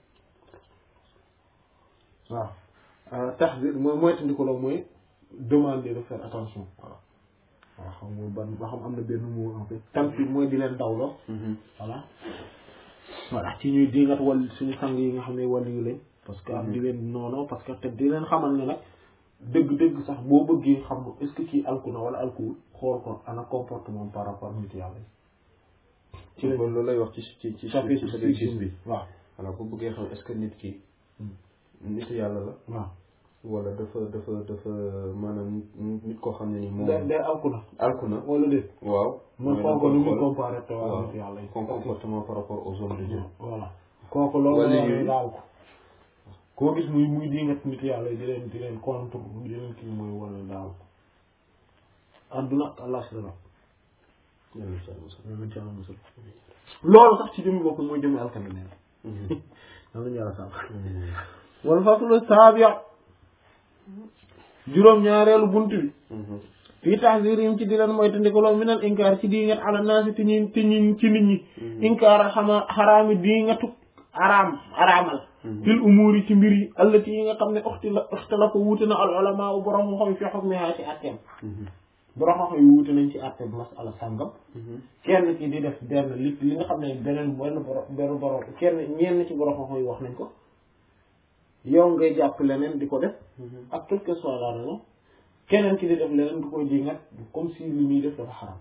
waaw taxdir mooy moytandiku la mooy demander de faire attention voilà waaw xam nga ban ba xam am na benn mot en fait tanfir mooy di leen dawloo voilà voilà ci ñuy dingat wal suñu sang yi nga xam ne wàllu yu leen parce que am di leen noonu parce que te di leen xamal ne nag dëgg-dëgg sax boo bëggee xam est-ce que kii alku na wala alkuwul xool ko ana comportement par rapport nit yàlla yi ci loolu lay wax ci ci ci chapitre ci six six bi bi waaw voilà bu bëggee xam est-ce que nit ki nit yàlla la waaw wala dafa dafa dafa maanaam nit nit koo xam ne ni moom day day alku na alku na wala déet waaw man mooy xool da ko ni koy muy xool. comparé te waa waaw nit yàlla yi son comportement par rapport aux hommes de Dieu voilà kooku loolu Wala la yooyu. daal ko koo gis muy muy dingat nit yàlla yi di leen di leen contre di leen kii mooy wane daal ko adduna ak àllaxira yàlla na ci yàlla musal. loolu ci yàlla musal loolu sax ci jëmmi bopp mooy jëmmi alkande neen Mhm. am nañu yàlla sàmm Mhm. wal faslu saabi juróom ñaareelu bunt bi Mhm. fii tahzirim ci di leen moytandikuloo minal inkaar ci dingat ala naasi ti ñi ti ñi ci nit ñi inkaar xama xaraami dingatu araam araamal fil umuuri ci mbir yi allati yi nga xam ne uxtila ixtalafa wuute na al ulama u borom xam fi xukmiha ci atteem Mhm. borom xam yi wuute nañ ci atteem masala sàngam Mhm. kenn ci di def benn li li nga xam ne beneen benn borom benn borom kenn ñenn ci borom xam yi wax nañ ko yow ngay jàpp leneen di ko def Mhm. ak quelle que soit la raison keneen ci di def leneen du koy dingat comme si li muy def dafa xaram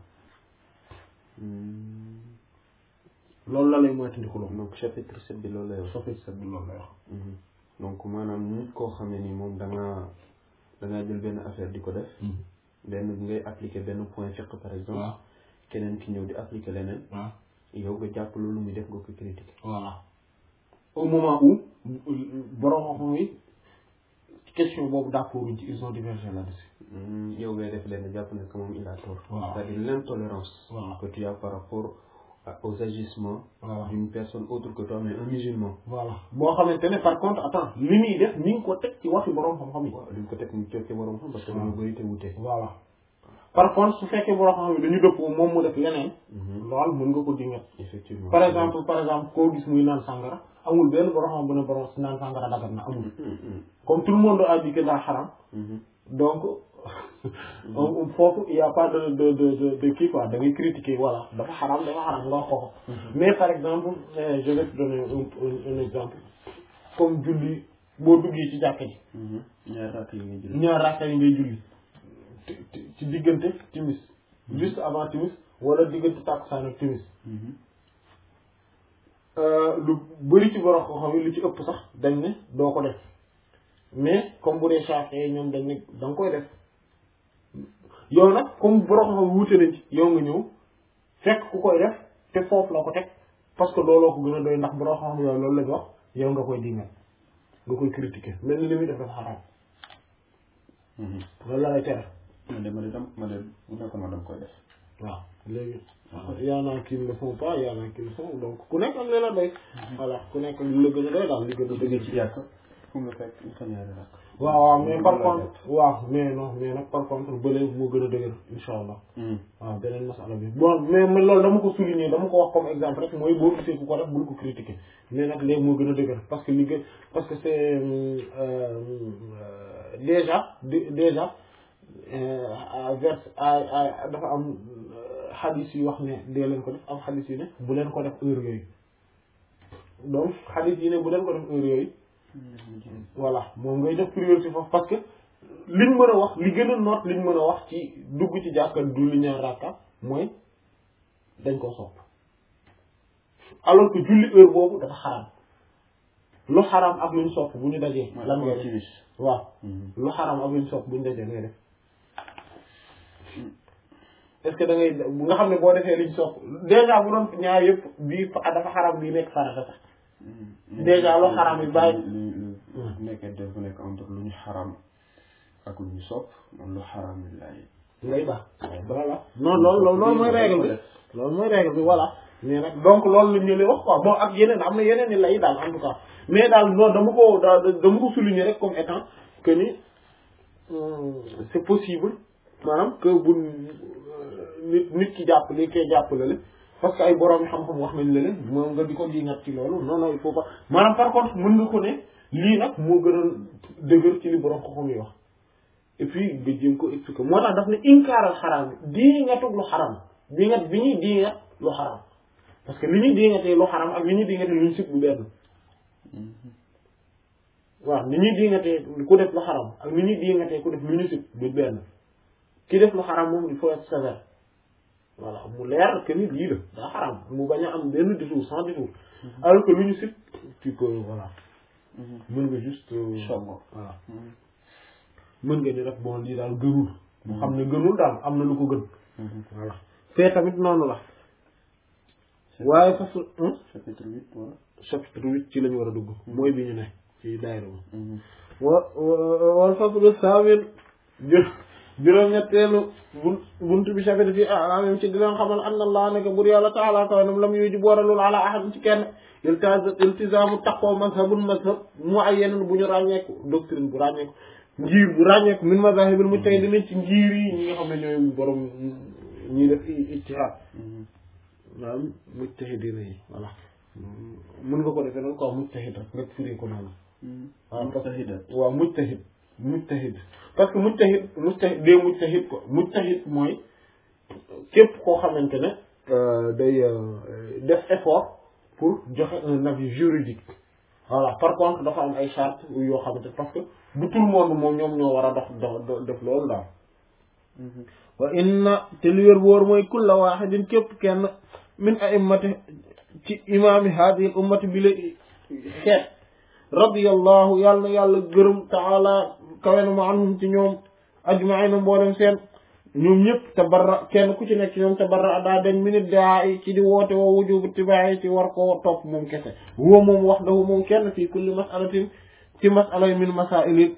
Mhm. loolu la lay moytandiku loolu donc chapitre sept bi loolu lay wax. soppi sa bi loolu lay wax Mhm. donc maanaam nit koo xam ne ni moom da ngaa da ngaa jël benn affaire di ko def benn ngay appliquer benn point fiqh par exemple waaw keneen ki ñëw di appliquer leneen waaw yow nga jàpp loolu muy def nga ko critiquer voilà au moment où borom xam yi question boobu d'accord ci ils ont divergé là-dessus Mhm. yow ngay def lenn jàpp ne que moom il a tort Voilà. c'est-à-dire l'intolérance Voilà. que tu as par rapport à- aux agissements voilà d'une personne autre que toi mais un musulman voilà boo xamante ne par contre attends li muy def ni nga ko teg ci waxi borom xam-xam yi waaw duñ ko teg ñu teg ci borom xam parce que Voilà. dañu bëri te wute voilà par contre su fekkee borom xam-xam yi dañu dëppoo moom mu def leneen Mhm. lool mën nga ko dingat effectivement par exemple par exemple koo gis muy naan sangara amul benn borom xam bu ne borom naan sangara dagat na amul Mhm. comme tout le monde a dit que daa xaram Mhm. donc on- foofu il y a pas de de de de de kii quoi da ngay critiquer voilà dafa xaram dafa xaram nga wax ko mais par exemple euh, je vais te donner un, un, un exemple comme julli boo duggee ci jàkka ji Mhm. ñaar rakk yi nga jël ñaar rakka yi ngay julli ci- ci- ci diggante timis juste avant timis wala diggante takkusaan ak timis Mhm. Euh, lu bëri ci borom xam yi lu ci ëpp sax dañ ne doo ko def mais comme bu dee Shafi'i ñoom dañ ne da nga koy def yow nag comme borom xam wuute nañ ci yow nga ñëw fekk ku koy def te foofu la ko teg parce que looloo ko gën a doy ndax borom xam yooyu loolu lañ wax yow nga koy dingal nga koy critiquer mel ni li muy def dafa xaraam Mhm. loolu la lay tere man de ma de dam ma de bu nekkoon ma dam koy def waaw léegi y en a qui ne le font pas y en a qui le font donc ku nekk ak li la doy voilà ku nekk li la gën a doy daal li gën a jógee doy ci jàkk fu nga fekk fa ñaari rakk waaw waaw mais par Loolu la contre waaw mais non mais nag par contre bële moo gën a dëgër insha allah waaw beneen masala bi bon mais man loolu dama ko souligner dama ko wax comme exemple rek mooy boo gisee ku ko def bul ko critiquer mais nag léegi moo gën a dëgër parce que li gën parce que c'est euh, euh, déjà dé- déjà euh, à vers à à dafa am xadis yu wax ne dee leen ko def am xadis yu ne bu leen ko def heure yooyu donc xadis yi ne bu leen ko def heure yooyu voilà moom ngay def priorité foofu parce que liñ mën a wax li gën a noot liñ mën a wax ci dugg ci jàkka du li ñaar rakka mooy dañ ko sopp alors que julli heure boobu dafa xaram lu xaram ak luñ sopp bu ñu dajee lan ngay def timis waaw lu xaram ak luñ sopp bu ñu dajee ngay def est-ce que da ngay bu nga xam ne boo defee liñ sopp déjà bu doon ñaar yëpp bii fa- dafa xaram bii nekk farata sax Déjà lu xaram yi bàyyi- lu lu nekkee dafa nekk entre lu ñu xaram ak lu ñu sopp man lu xaram yi laay ngay baax voilà non loolu loolu loolu mooy règle bi loolu mooy règle bi voilà mais nag donc loolu la ñu leen wax quoi bon ak yeneen am na yeneen i lay daal en tout cas mais daal non dama ko da dama ko souligner rek comme étant que ni hum, c'est possible maanaam que bu nit nit ki jàpp li koy jàpp la parce que ay borom yi xam-xam wax nañ la leen moom nga di ko di ngat ci loolu non non il faut pas maanaam par contre mën nga ko ne lii nag moo gën a dëgër ci li borom xam-xam yi wax et puis nga jéem ko expliquer moo tax daf ne inkaaral xaraam dii nga tug lu xaram di nga bi ñuy dii nga lu xaram parce que li ñuy dii nga tee lu xaram ak li ñuy dii nga tee lu ñu sib bu benn waaw li ñuy dii nga tee ku def lu xaram ak li ñuy dii nga tee ku def lu ñu sib du benn ki def lu xaram moom il faut être sévère voilà mu leer que ni lii la daa xaram mu bañ a am benn détour sans détour alors que lu ñu sib tu peux voilà mën nga juste euh, Choc. voilà mën nga ni rek bon lii daal gënul mu xam ne gënul daal am na lu ko gën voilà fee tamit noonu la waaye fas chapitre huit voilà chapitre huit ci lañu war a dugg mooy bi ñu ne ci daayira moom wa wal faslu samin juróom-ñetteelu bun buntu bi chapitre fi alamim ci di leen xamal anna allah neke bur yàlla taala kawanam lam yuji booralul ala ahad ci kenn iltaz iltizamu taqoo mazhabun mazhab mu ay yeneen bu ñu ràññeeku doctrine bu ràññeeku ngir bu ràññeeku min mazahibil mujtahidin ci ngir yi ñi nga xam ne ñooy borom ñi def ijtihad waaw mujtahidina yi voilà mën nga ko defee noonu quoi mujtahid rek rek firi ko noonu waaw parce que waaw mujtahid mujtahid parce que mujtahid mujtahid dee mujtahid ko mujtahid mooy képp koo xamante ne day def effort pour joxe un avis juridique voilà par contre dafa am ay charte yoo xamante parce que bu tout le monde moom ñoom ñoo war a dox dox def loolu daal wa inna te li wér wóor mooy kulla waaxidin képp kenn min a'immati ci imaami haadihi ummati bi la xeet radiyallahu yàlla na yàlla gërëm taala kawe na ma anhum ci ñoom ajmaina mboolem seen ñoom ñëpp tabarra kenn ku ci nekk ci ñoom tabarra daa dañ minit daa ci di woote woo wujubu tibaayi ci war ko topp moom kese woo moom wax dafa moom kenn fii kulli masalatin ci masala min masaili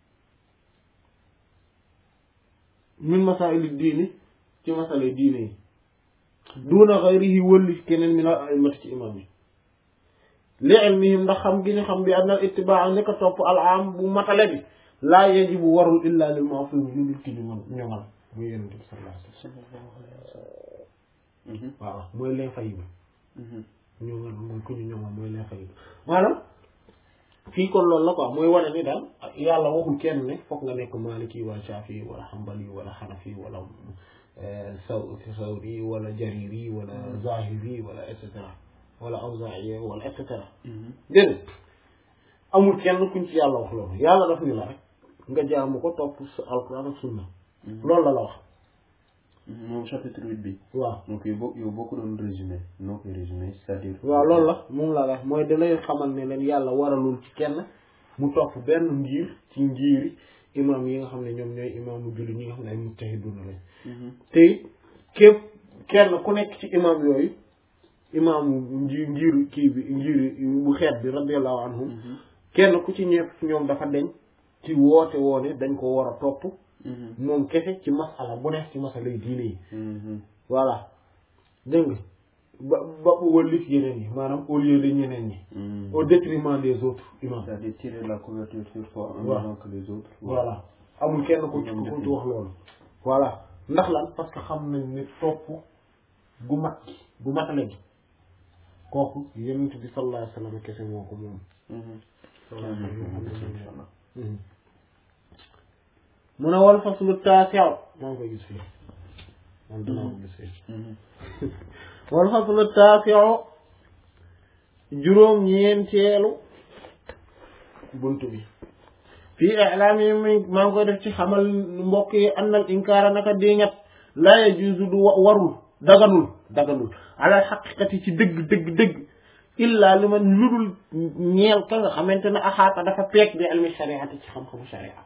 min masaili diini ci masala diine yi duna xayrihi wëlli keneen min al a'immati ci imam yi li ilmihim ndax xam gi ñu xam bi anna ittibaa ni ko topp al am bu matale bi laa yajibu warul illa lil ma'sum lu dul ki ñu mën ñoŋal muy yonent bi sallallahu alayhi wasallam waaw mooy l'infaillible ñoŋal mooy ku ñu ñoŋal mooy l'infaillible maanaam fii kon loolu la quoi mooy wane ni daal yàlla waxul kenn ne foog nga nekk maliki wala shafi wala hanbali wala hanafi wala saw sawri wala jariri wala zahiri wala et cetera wala awzaa'i wala et cetera déedéet amul kenn kuñ ci yàlla wax loolu yàlla daf ni la rek nga jaamu ko topp sa alquran ak sunna loolu la la wax moom chapitre huit bi waaw donc yow boo yow boo ko doon résumé noo koy résumé c'est-à-dire waaw loolu la moom laa la wax mooy dalay xamal ne leen yàlla waralul ci kenn mu topp benn ngir ci ngiri imam yi nga xam ne ñoom ñooy imaamu julli ñi nga xam ne ay mujtahiduna lañ te képp kenn ku nekk ci imam yooyu imaamu nji ngir kii bi ngir bu xeet bi radiyallahu anhum kenn ku ci ñëpp ñoom dafa deñ ci woote woone dañ ko war a topp moom kese ci masala bu nekk ci masala yi diine yi voilà dégg nga ba ba wëllif yeneen yi maanaam au lieu de ñeneen ñi au détriment des autres imam c'est-à-dire tirer la couverture sur soi en Voilà. même temps que les autres voilà amul kenn ku ci Ñoom ku def ci wax loolu voilà ndax lan parce que xam nañ ne topp gu mat gi gu matale gi kooku yonent bi sallallahu alayhi wa sallam kese moo ko moom sallallahu alayhi wa sallam Mhm. mu ne wal faslu taasi'u maa ngi koy gis fii man dinaa ko gis fii wal faslu taasi'u juróom ñeenteelu bunt bi fii i'laam yi mi maa ngi koy def ci xamal mbokk yi annal inkaara naka diŋat laa yajuuzu du wa- warul daganul daganul ala xaqiqati ci dëgg dëgg dëgg illa li man ludul ñeel ka nga xamante ne axaata dafa peeg bi ilmi shariati ci xam-xamu sharia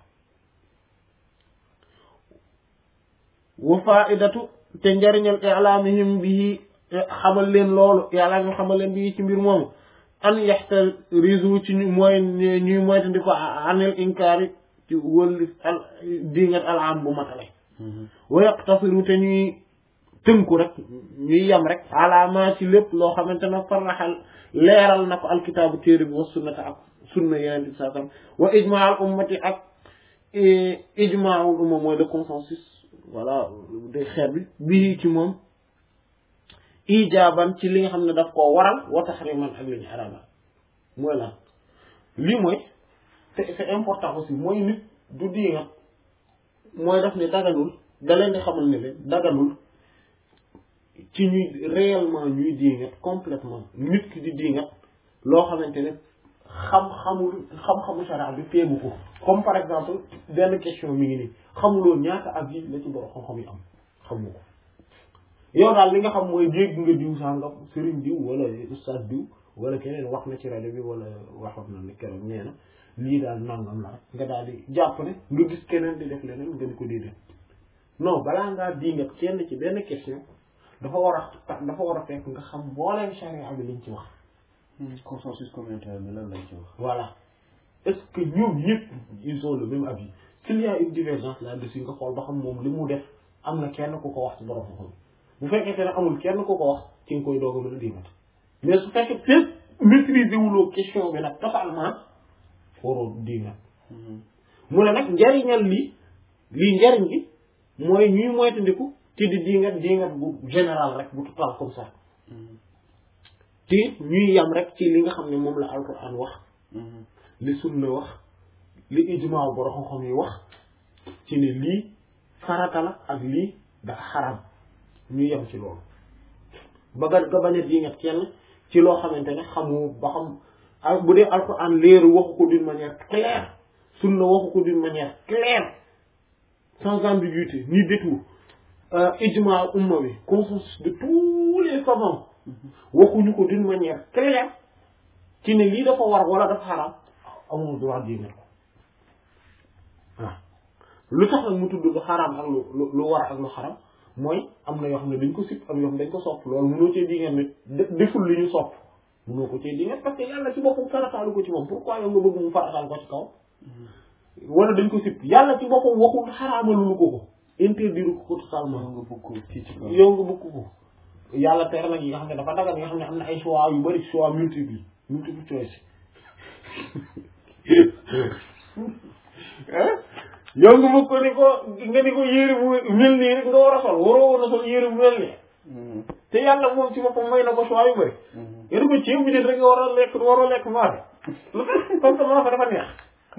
wa faidatu te njariñal i'laamihim bii xamal leen loolu i'laamihim xamal leen bii ci mbir moomu an yaxtarizu ci ñu mooy ñuy moytandi ko anil inkaari ci wëlli al dingat al am bu matale wa yaqtasiru te ñuy tënku rek ñuy yem rek alaama ci lépp loo xamante ne farraxal leeral na ko alkitaabu téere bi wa sunnata ak sunna yeneen bi saa sallam wa ijmaa al ummati ak ijmaawul umma mooy le consensus voilà de xeet bi bii ci moom ijaaban ci li nga xam ne daf koo waral wa taxriman ak li ñu araamal mooy lan lii mooy te c'est important aussi mooy nit du diingat mooy daf ne daganul da leen di xamal ne leen daganul ci ñuy réellement ñuy diingat complètement nit ki di diingat loo xamante ne xam-xamul xam-xamu sharia bi feegu ko comme par exemple benn question mi ngi nii xamuloo ñaata avis la ci borom xam-xam yi am xamu ko yow daal li nga xam mooy dégg nga diw sàngam sëriñ diw wala ustaas diw wala keneen wax na ci rajo bi wala waxoon na ne keroog nee na lii daal nangam la rek nga daal di jàpp ne nga gis keneen di def leneen nga di ko déedéet non balaa ngaa diingat kenn ci benn question dafa war a dafa war a fekk nga xam mbooleem charia bi liñ ci wax consensus communautaire bi lan lañ ci wax voilà est-ce que ñoom ñëpp ils ont le même avis s'il y a une divergence là-dessus nga xool ba xam moom li mu def am na kenn ku ko wax ci borom xam bu fekkente ne amul kenn ku ko wax ci nga koy doog a mën a diingat mais su fekkee fépp maîtriser wuloo question bi nag totalement waroo diingat mu ne nag njariñal lii lii njariñ gi mooy ñuy moytandiku ci di diingat diingat bu général rek bu total comme ça te ñuy yam rek ci li nga xam ne moom la alquran wax li sunna wax li ijmaa borom xam yi wax ci ne lii farata la ak lii dafa xaram ñu yem ci loolu ba nga nga bañ a diingat kenn ci loo xamante ne xamu ba xam ak bu dee alquran leeru waxu ko d'une manière claire sunna waxu ko d'une manière claire sans ambiguïté ni détour ijmaa umma bi consensus de tous les savants waxuñu ko d'une manière claire ci ne lii dafa war wala dafa xaram amoo droit diingat ko waaw lu tax nag mu tudd lu xaram ak lu lu lu war ak lu xaram mooy am na yoo xam ne dañ ko sib am yoo xam ne dañ ko sopp loolu mënoo cee diingat nit deful li ñu sopp mënoo ko cee diingat parce que yàlla ci boppam farataalu ko ci moom pourquoi yow nga bëgg mu farataal ko ci kaw wala dañ ko sib yàlla ci boppam waxul xaraamalu ko ko interdire ko ko totalement nga bëgg ko ci ci kaw yow nga bëgg ko yàlla tere nag yi nga xam ne dafa dagal yi nga xam ne am na ay choix yu bari choix multiple multiple choice yow nga bëgg ko ni ko nga ni ko yére bu mel nii rek nga war a sol waroo war a sol yére bu mel nii te yàlla moom ci boppam may na ko choix yu bari yéen ko ceeb bi nit rek nga war a lekk waroo lekk maafe lu tax comme que maafe dafa neex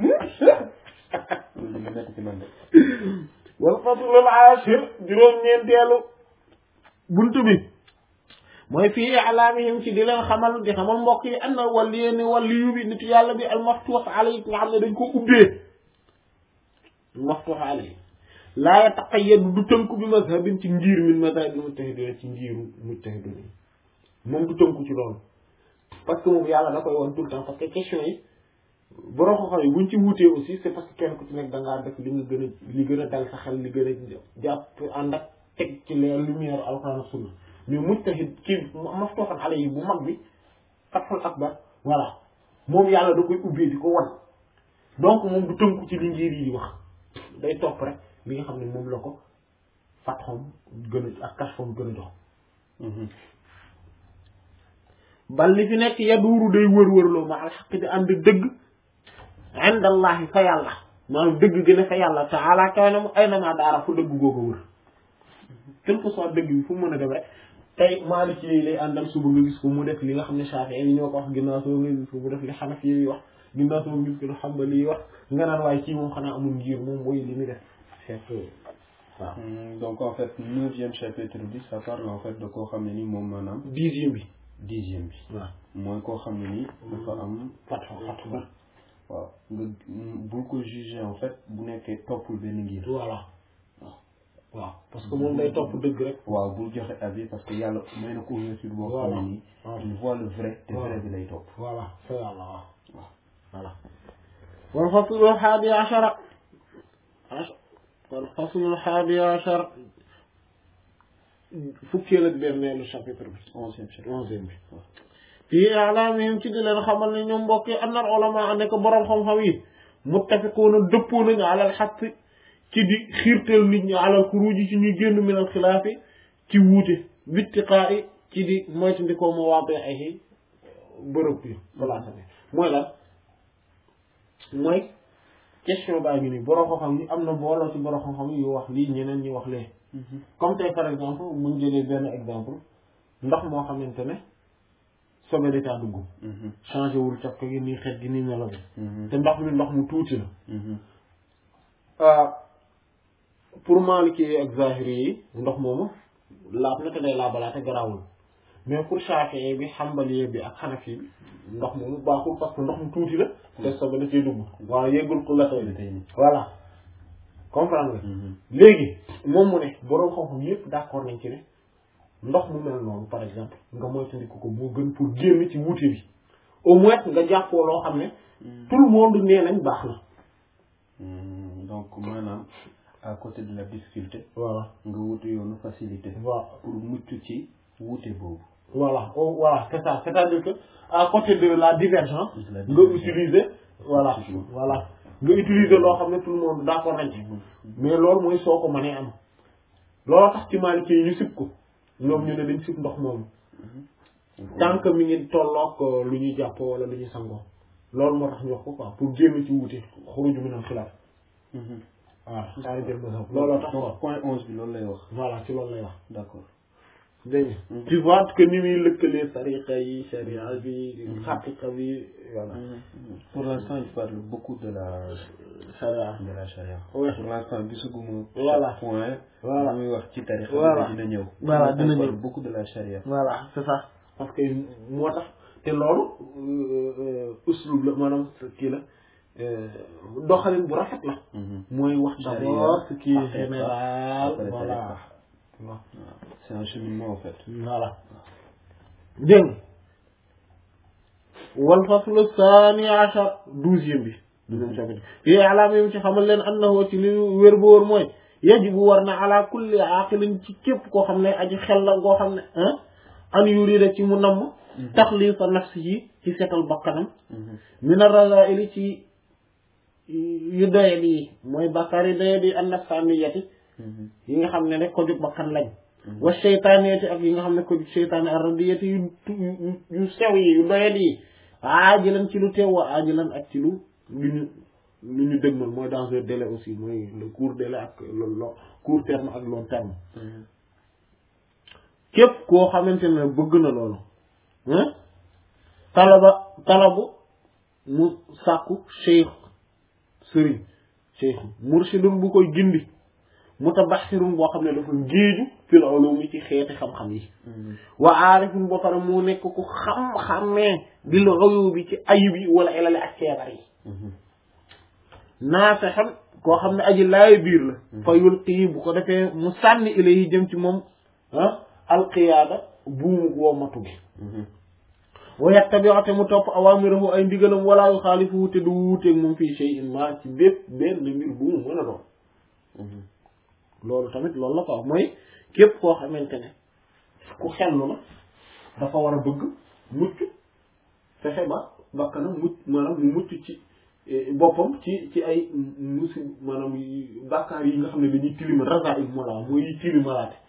loolu dina nekk ci man de wal faslul ashir juróom-ñeenteelu buntu bi mooy fii i'laamihim ci di leen xamal di xamal mbokk yi anna waliyu ni waliyu bi nitu yàlla bi al maftuux alayhi nga xam ne dañ ko ubbee maftuux alayhi laa yataqayyadu du tënku bi mazhabin ci ngir min mazhabil mujtahidin ci ngiru mujtahidin yi moom du tënku ci loolu parce que moom yàlla da koy woon tout le temps parce que question yi borom xam-xam yi buñ ci wuutee aussi c'est parce que kenn ku ci nekk da ngaa def li nga gën a li gën a dal sa xel li gën a jàpp ànd ak teg ci leer lumière alquran ak sunna mais mujtahid kii maftuhan alayhi bu mag bi fathul akbar voilà moom yàlla da koy ubbee di ko wan donc moom du tënku ci li ngir yi di wax day topp rek li nga xam ne moom la ko fathom gën a ak kashfam gën a jox bal li fi nekk yaduuru day wër-wërloo ma al xaq di ànd dëgg indallahi fa yàlla maanaam dëgg gën a fa yàlla taala kawe na mu ay na maa daara fu dëgg googu wër quel que soit dëgg bi fu mu mën a dem rek tey Maliki yi lay àndal suba nga gis ko mu def li nga xam ne Shafi'i yi ñoo ko wax ginnaaw soo nga gis ko mu def li Hanafi yi wax ginnaaw soo nga gis ko lu Hanbali yi wax nga naan waaye kii moom xanaa amul ngir moom mooy li muy def fekk waaw Hmm, donc en fait neuvième chapitre bi ça parle en fait de koo xam ne ni moom maanaam dixième bi dixième bi waaw mooy koo xam ne ni dafa am fatxo fatxo ba waaw nga bul ko juger en fait bu nekkee toppul benn ngir voilà waaw parce que moom day topp dëgg rek waaw bul joxe avis parce que yàlla may na ko ouverture boo xam ne nii Voilà. il voit le vrai te Voilà. vrai bi lay topp voilà fa yàlla waaw waaw voilà wal faslu haadi ashara wal faslu haadi ashara fukkeel ak benneelu chapitre bi onzième chapitre onzième bi fii i'laamihim ci di leen xamal ne ñoom mbokk yi anna ulama ne ko boroom xam-xam yi muttafiquuna dëppoo nañu alal xaq ci di xiirtal nit ñi alal xuruuji ci ñuy génn minal xilaafi ci wuute bittiqaa'i ci di moytandikoo ma waabee ay bërëb bi place bi mooy lan mooy question baa ngi nii boroom xam-xam yi am na booloo ci boroom xam-xam yi yu wax lii ñeneen ñi wax lee comme tey par exemple muñ jëlee benn exemple ndox moo xamante ne sobe da caa dugg changé wul caf ko gi nii xet gi nii melo bi te ndox mi ndox mu tuuti la pour Maliki ak Zahiri yi ndox moomu laab na te day laabalaate garaawul mais pour Shafi'i bi Hanbali bi ak Hanafi bi ndox moomu baaxul parce que ndox mu tuuti la te sobe da cee dugg waaw yéggul ku la tey voilà comprendre nga léegi moom mu ne boroom xam-xam yépp d'accord nañ ci ne ndox mu mel noonu par exemple nga moytandiku ko moo gën pour génn ci wuute bi au moins nga jàppoo loo xam ne tout le monde nee nañ baax na donc maanaam à côté de la difficulté voilà nga wuti yoonu facilité voilà pour mucc ci wuute boobu voilà oh, voilà c'est ça c'est-à-dire que à côté de la divergence La nga divergence. utiliser voilà Effectivement. voilà nga utiliser loo xam ne tout le monde d'accord nañ ci mais loolu mooy soo ko mënee am loolu tax ci Maliki yi ñu sib ko ñoom ñu ne dañ sib ndox moomu tant que mi ngi tolloog euh, lu ñuy jàppoo wala lu ñuy sangoo loolu moo tax ñu wax ko quoi pour génn ci wuute xuruju min al xilaaf waaw saa yu jël mazhab looloo tax quoi donc point onze bi loolu lay wax voilà ci loolu lay wax d'accord dégg nga tu vois que ni muy lëkkalee tariqa yi sharia bi xaqiqa bi voilà pour l'instant il parle beaucoup de la sharia de la charia Ouais. pour l'instant gisuguma Voilà. point Voilà. muy wax ci tarixa Voilà. bi dina ñëw Voilà, Il dina parle ñëw. beaucoup de la charia voilà c'est ça parce que moo tax te loolu uslub la maanaam kii la euh, doxalin bu rafet la mooy wax Charia, d'abord ce qui est après, général après, voilà tariqa. Voilà. c'est un cheminement en fait voilà dégg nga wal faslu saani achar douzième bi douzième chapitre fii alaama yim ci xamal leen annahu ci li wér bu wóor mooy yajibu war na ala kulli aqilin ci képp koo xam ne aji xel la ngoo xam ne ah an yurida ci mu namm taxlifa nafsi yi ci setal bakkanam min ar-razaili ci yu doyet yi mooy bakkaar yi doyet yi an nafsaniyati yi nga xam ne rek ko jóg bakkan lañ wa seytaaniyati ak yi nga xam ne ko jóg seytaane ar-radiyati yu yu yu sew yi yu doyet yi aajilan ci lu teew wa aajilan ak ci lu lu ñu lu ñu dëgmal mooy dans un délai aussi mooy le court délai ak le long court terme ak long terme képp koo xamante ne bëgg na loolu hein talaba talabu mu sàkku cheikh sëriñ cheikh mursidun bu koy gindi mutabaxirun boo xam ne dafa géeju fil ulumi ci xeeti xam-xam yi wa aarifun boo pare mu nekk ku xam-xamee bil uyubi ci ayib yi wala ilale ak feebar yi naafexam koo xam ne aji laay biir la fa yulqii bu ko defee mu sànni ilayhi jëm ci moom ah alqiyaada buumu wommatu gi wa yattabi'u te mu topp awaamirahu ay ndigalam wala yu xaalifuhu te du wuuteeg moom fii shay'in ma ci bépp benn mbir bu mu mën a doon loolu tamit loolu la ko wax mooy képp koo xamante ne ku xellu la dafa war a bëgg mucc fexe ba bakkanam mucc maanaam mu mucc ci boppam ci ci ay musi maanaam bàkkaar yi nga xam ne dañuy tilima rasail moo la mooy yi tilimalaate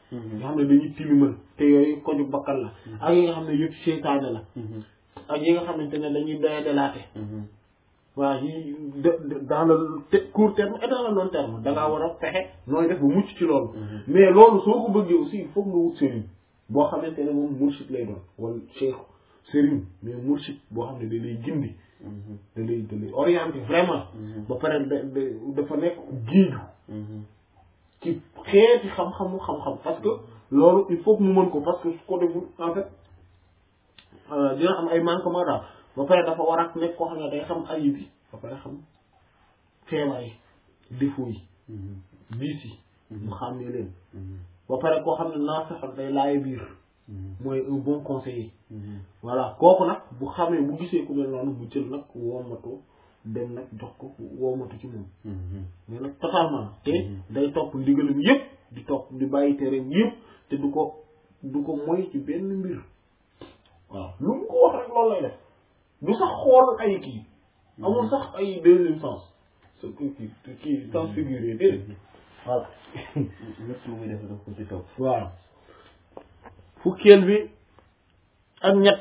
nga xam ne dañuy tilimal te yooyu koju bakkan la ak yi nga xam ne yëpp seytaane la ak yi nga xamante ne dañuy doya delaate waaw yi dans le court terme et dans le long terme da ngaa war a fexe nooy def ba mucc ci loolu mais loolu soo ko bëggee aussi il faut nga wut sëriñ boo xamante ne moom murshid lay doon wala cheikh sëriñ mais murshid boo xam ne da lay gindi da lay da lay orienté vraiment ba pare da dafa nekk géeju ci xeeti xam-xamu xam-xam parce que loolu il faut que mu mën ko parce que su ko deful en fait dina am ay manquement daal ba pare dafa war a nekk koo xam ne day xam ayib yi ba pare xam feebar yi défaut yi diis yi mu xam ne leen ba pare koo xam ne naa fexal day laaye biir mooy un bon conseiller voilà kooku nag bu xamee bu gisee ku mel noonu mu jël nag wommatu dem nag jox ko wommatu ci moom mais nag totalement te day topp ndigalam yëpp di topp di bàyyi tereem yëpp te du ko du ko moy ci benn mbir waaw lu mu ko wax rek loolu lay def du sax xool ay kii amul sax ay deuxième sens ce kii kii sens figuré déedéet voilà lépp lu muy def daf ko ci topp waaw fukkeel bi ak ñett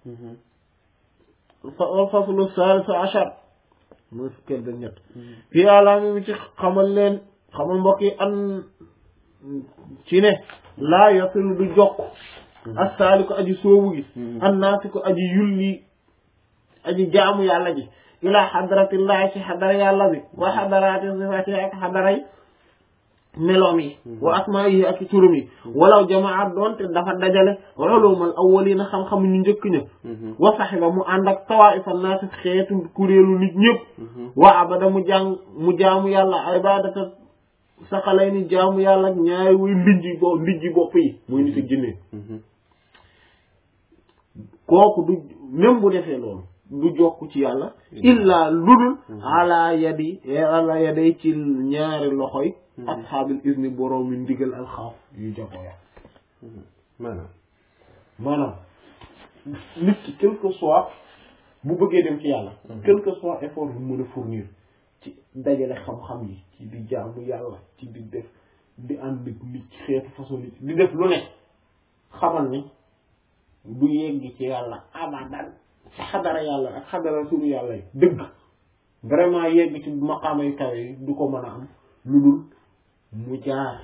fa faslu salis achar mooy fukkeel bi ak ñett fii alaami mi ci xamal leen xamal mbokk yi an ci ne laa yasilu du jokk assaali ko aji soobu gi an naasi ko aji yulli aji jaamu yàlla ji ilaa xadaratillahi ci xadara yàlla bi wa xadaraati sifati ak xadaray meloom yi wa asmaa yi ak turam yi walaw jamaat doonte dafa dajale ulumal awwalina xam-xam ñu njëkk ña wa saxiba mu ànd ak tawaifa naasi xeetu kuréelu nit ñëpp wa abada mu jàng mu jaamu yàlla ibadata saxalay ni jaamu yàlla ak ñaari wuy ndijji bo ndijji bopp yi muy nit ak jinne kooku du même bu defee loolu du jokk ci yàlla illa ludul ala yadi ala yaday ci ñaari loxoy ashaabil izni borom mi ndigal alxaaf yu jagoo ya maanaam maanaam nit ki quel que soit bu bëggee dem ci yàlla quel que soit effort bu mën a fournir ci dajale xam-xam yi ci di jaamu yàlla ci di def di ànd ak nit ci xeetu façon nit di def lu ne xamal ni du yegg ci yàlla abadan ci xadara yàlla ak xadara suñu yàlla yi dëgg vraiment yegg ci maqaama yu kawe yi du ko mën a am lu dul mu jaar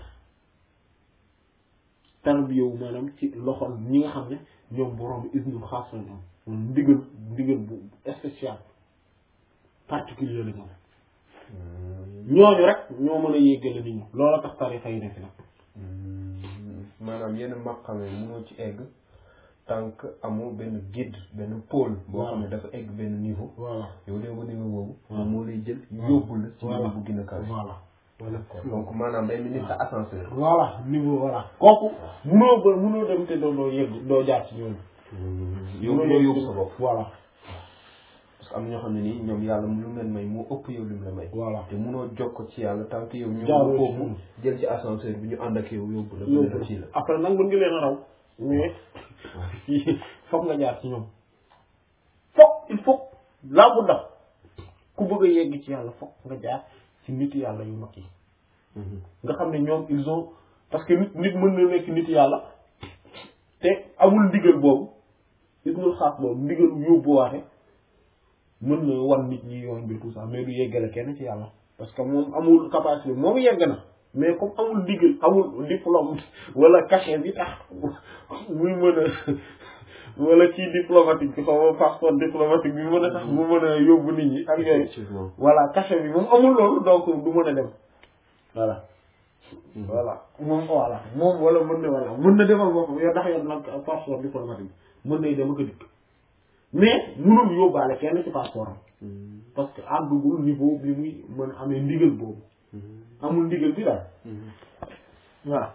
tarbiyawu maanaam ci loxol ñi nga xam ne ñoom borom isnul xaas lañ am moom ndigal ndigal bu spécial particulier la ñu am ñooñu rek ñoo mën a yéggale nit ñi loola tax tarixa yi nekk nag maanaam yenn maqame mënoo ci egg tant que amoo benn guide benn pôle boo xam ne dafa egg benn niveau voilà yow dee ba niveau boobu moom moo lay jël yóbbu la ci niveau bu gën a kaw voilà voilà donc maanaam day mel ni sa ascenseur voilà niveau voilà kooku munoo ba munoo dem te doo doo yegg doo jaar ci ñoom yow moo yóbbu sa bopp voilà parce que am na ñoo xam ne nii ñoom yàlla lu mu leen may moo ëpp yow li mu la may voilà te munoo jokko ci yàlla tant que yow Jaaroo ñëw ci foofu ñoom. jël ci ascenseur bi ñu ànd ak yow yóbbu la yóbbu beneen ci la après nag mën nga leen a raw mais foog nga jaar ci ñoom foog il faut laa bu daf ku bëgg a yegg ci yàlla foog nga jaar ci nit yàlla yu mag yi nga xam ne ñoom ils ont parce que nit nit mën na nekk nit yàlla te amul ndigal boobu isnul xaas boobu ndigal yóbbuwaate mën na wan nit ñi yoon bi tout ça mais du yeggale kenn ci yàlla parce que moom amul capacité moom yegg na mais comme amul ndigal amul diplôme wala cachet bi tax muy mën a wala ci diplomatique bi xaw ma passeport diplomatique bi mën a tax mu mën a yóbbu nit ñi ak yooyu effectivement voilà cachet bi moom amul loolu donc du mën a dem voilà voilà moom voilà moom wala mën na voilà mën na demal boppam yow ndax yow nag passeport diplomatique mën nay dem ak a dikk mais mënul yóbbaale kenn ci passeport am parce que àggugul niveau bi muy mën a amee ndigal boobu amul ndigal bi daal voilà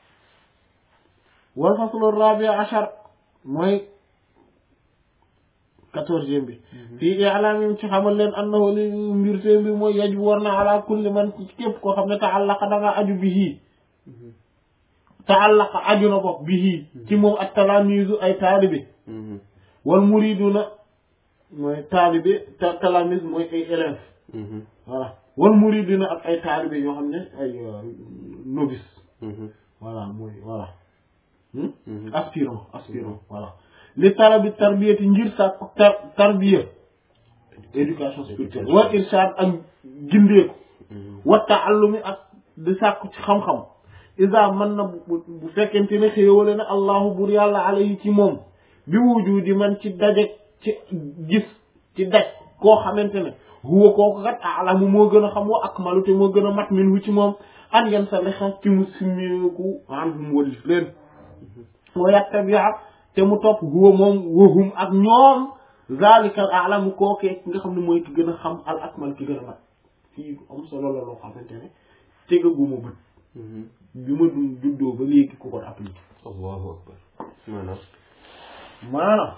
wal faslu rabi achar mooy quatorzième bi fii i'laamim ci xamal leen annahu li mbir seen bi mooy yaj war na ala kulli man ci képp koo xam ne taallaqa da nga aju bihi taallaqa aju na bopp bihi ci moom ak talaamisu ay taalibe wal muriduna mooy taalibe ta talaamis mooy ay élèves voilà wal muriduna ak ay taalibe yoo xam ne ay novice voilà mooy voilà aspirant aspirant voilà li talabi tarbiyati ngir sàkku tar tarbiya éducation spirituelle wa irshad ak gindeeku wa taallumi ak di sàkku ci xam-xam isa man na bu bu fekkente ne xéewale na allahu bur yàlla alayhi ci moom bi wujudi man ci daje ci gis ci daj koo xamante ne huwa kooku kat alamu moo gën a xam wa akmalu te moo gën a mat min wu ci moom an yan sa lexa ci mu simmeeku anhum walif leen wa yattabia te mu topp huwa moom wahum ak ñoom zalikal alamu kookee ki nga xam ne mooy ki gën a xam al akmal ki gën a mat fii am solo la loo xamante ne tegaguma bët bi ma du juddoo ba léegi ku ko appliqué allahu akbar maanaam maanaam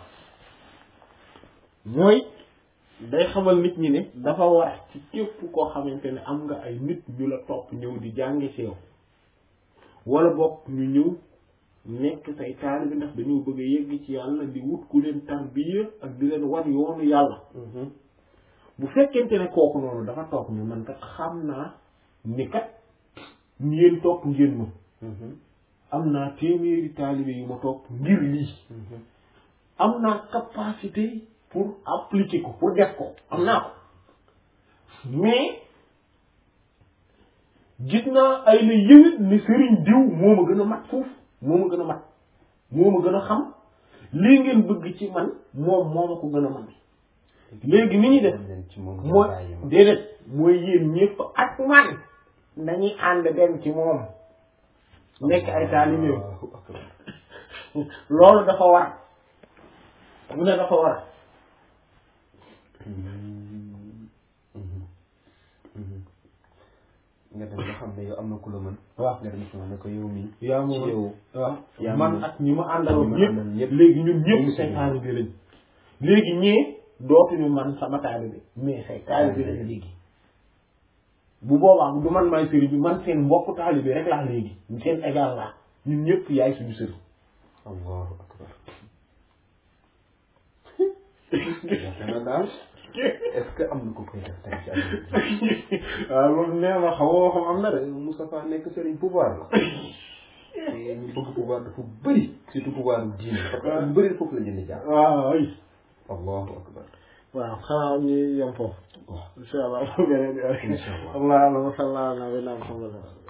mooy day xamal nit ñi ne dafa war ci képp koo xamante ne am nga ay nit ñu la topp ñëw di jànge ci yow wala bokk ñu ñëw nekk say taalibe ndax dañoo bëgg a yegg ci yàlla di wut ku leen tarbiya ak di leen wan yoonu yàlla bu fekkente ne kooku noonu dafa toog ne man kat xam naa ni kat ngeen topp ngeen ma am naa téeméeri taalibe yu ma topp ngir lii am naa capacité pour appliquer ko pour def ko am naa ko mais gis naa ay la yëwit ni sëriñ diw moo ma gën a mat foofu moo ma gën a mat moo ma gën a xam lii ngeen bëgg ci man moom moo ma ko gën a man léegi ni ñuy def ci moom mooy déedéet mooy yéen ñëpp ak man dañuy ànd dem ci moom nekk ay taalibe loolu dafa war mu ne dafa war nga dem nga xam ne yow am na ku la mën waaw nga dem ci moom ne ko yow mii yaa ci moom yow waaw yaa man moom. ak ñi ma àndal ñi ma ñëpp àndal ñëpp. léegi ñun ñëpp Ñoom say si taalibe lañ léegi ñee dootuñu man sama taalibe mais say taalibe lañ léegi bu boobaa du man maay sëriñ bi man seen mbokk taalibe rek laa léegi seen égal laa ñun ñëpp yaay suñu sëriñ allahu akbar yaakaar naa daal est-ce que am na ko koy def tey ci àdduna bi waaw loolu nee ma xamoo xam am na de Moustapha nekk sëriñ pouvoir la te ñu bëgg pouvoir dafa bëri surtout pouvoir diine parce que ñu bëri foofu la jënd jaar waaw ay allahu akbar waaw xanaa ñu yem foofu waaw incha allah beneen yoon Incha allah. allahumma salli ala nabiyyina muhammad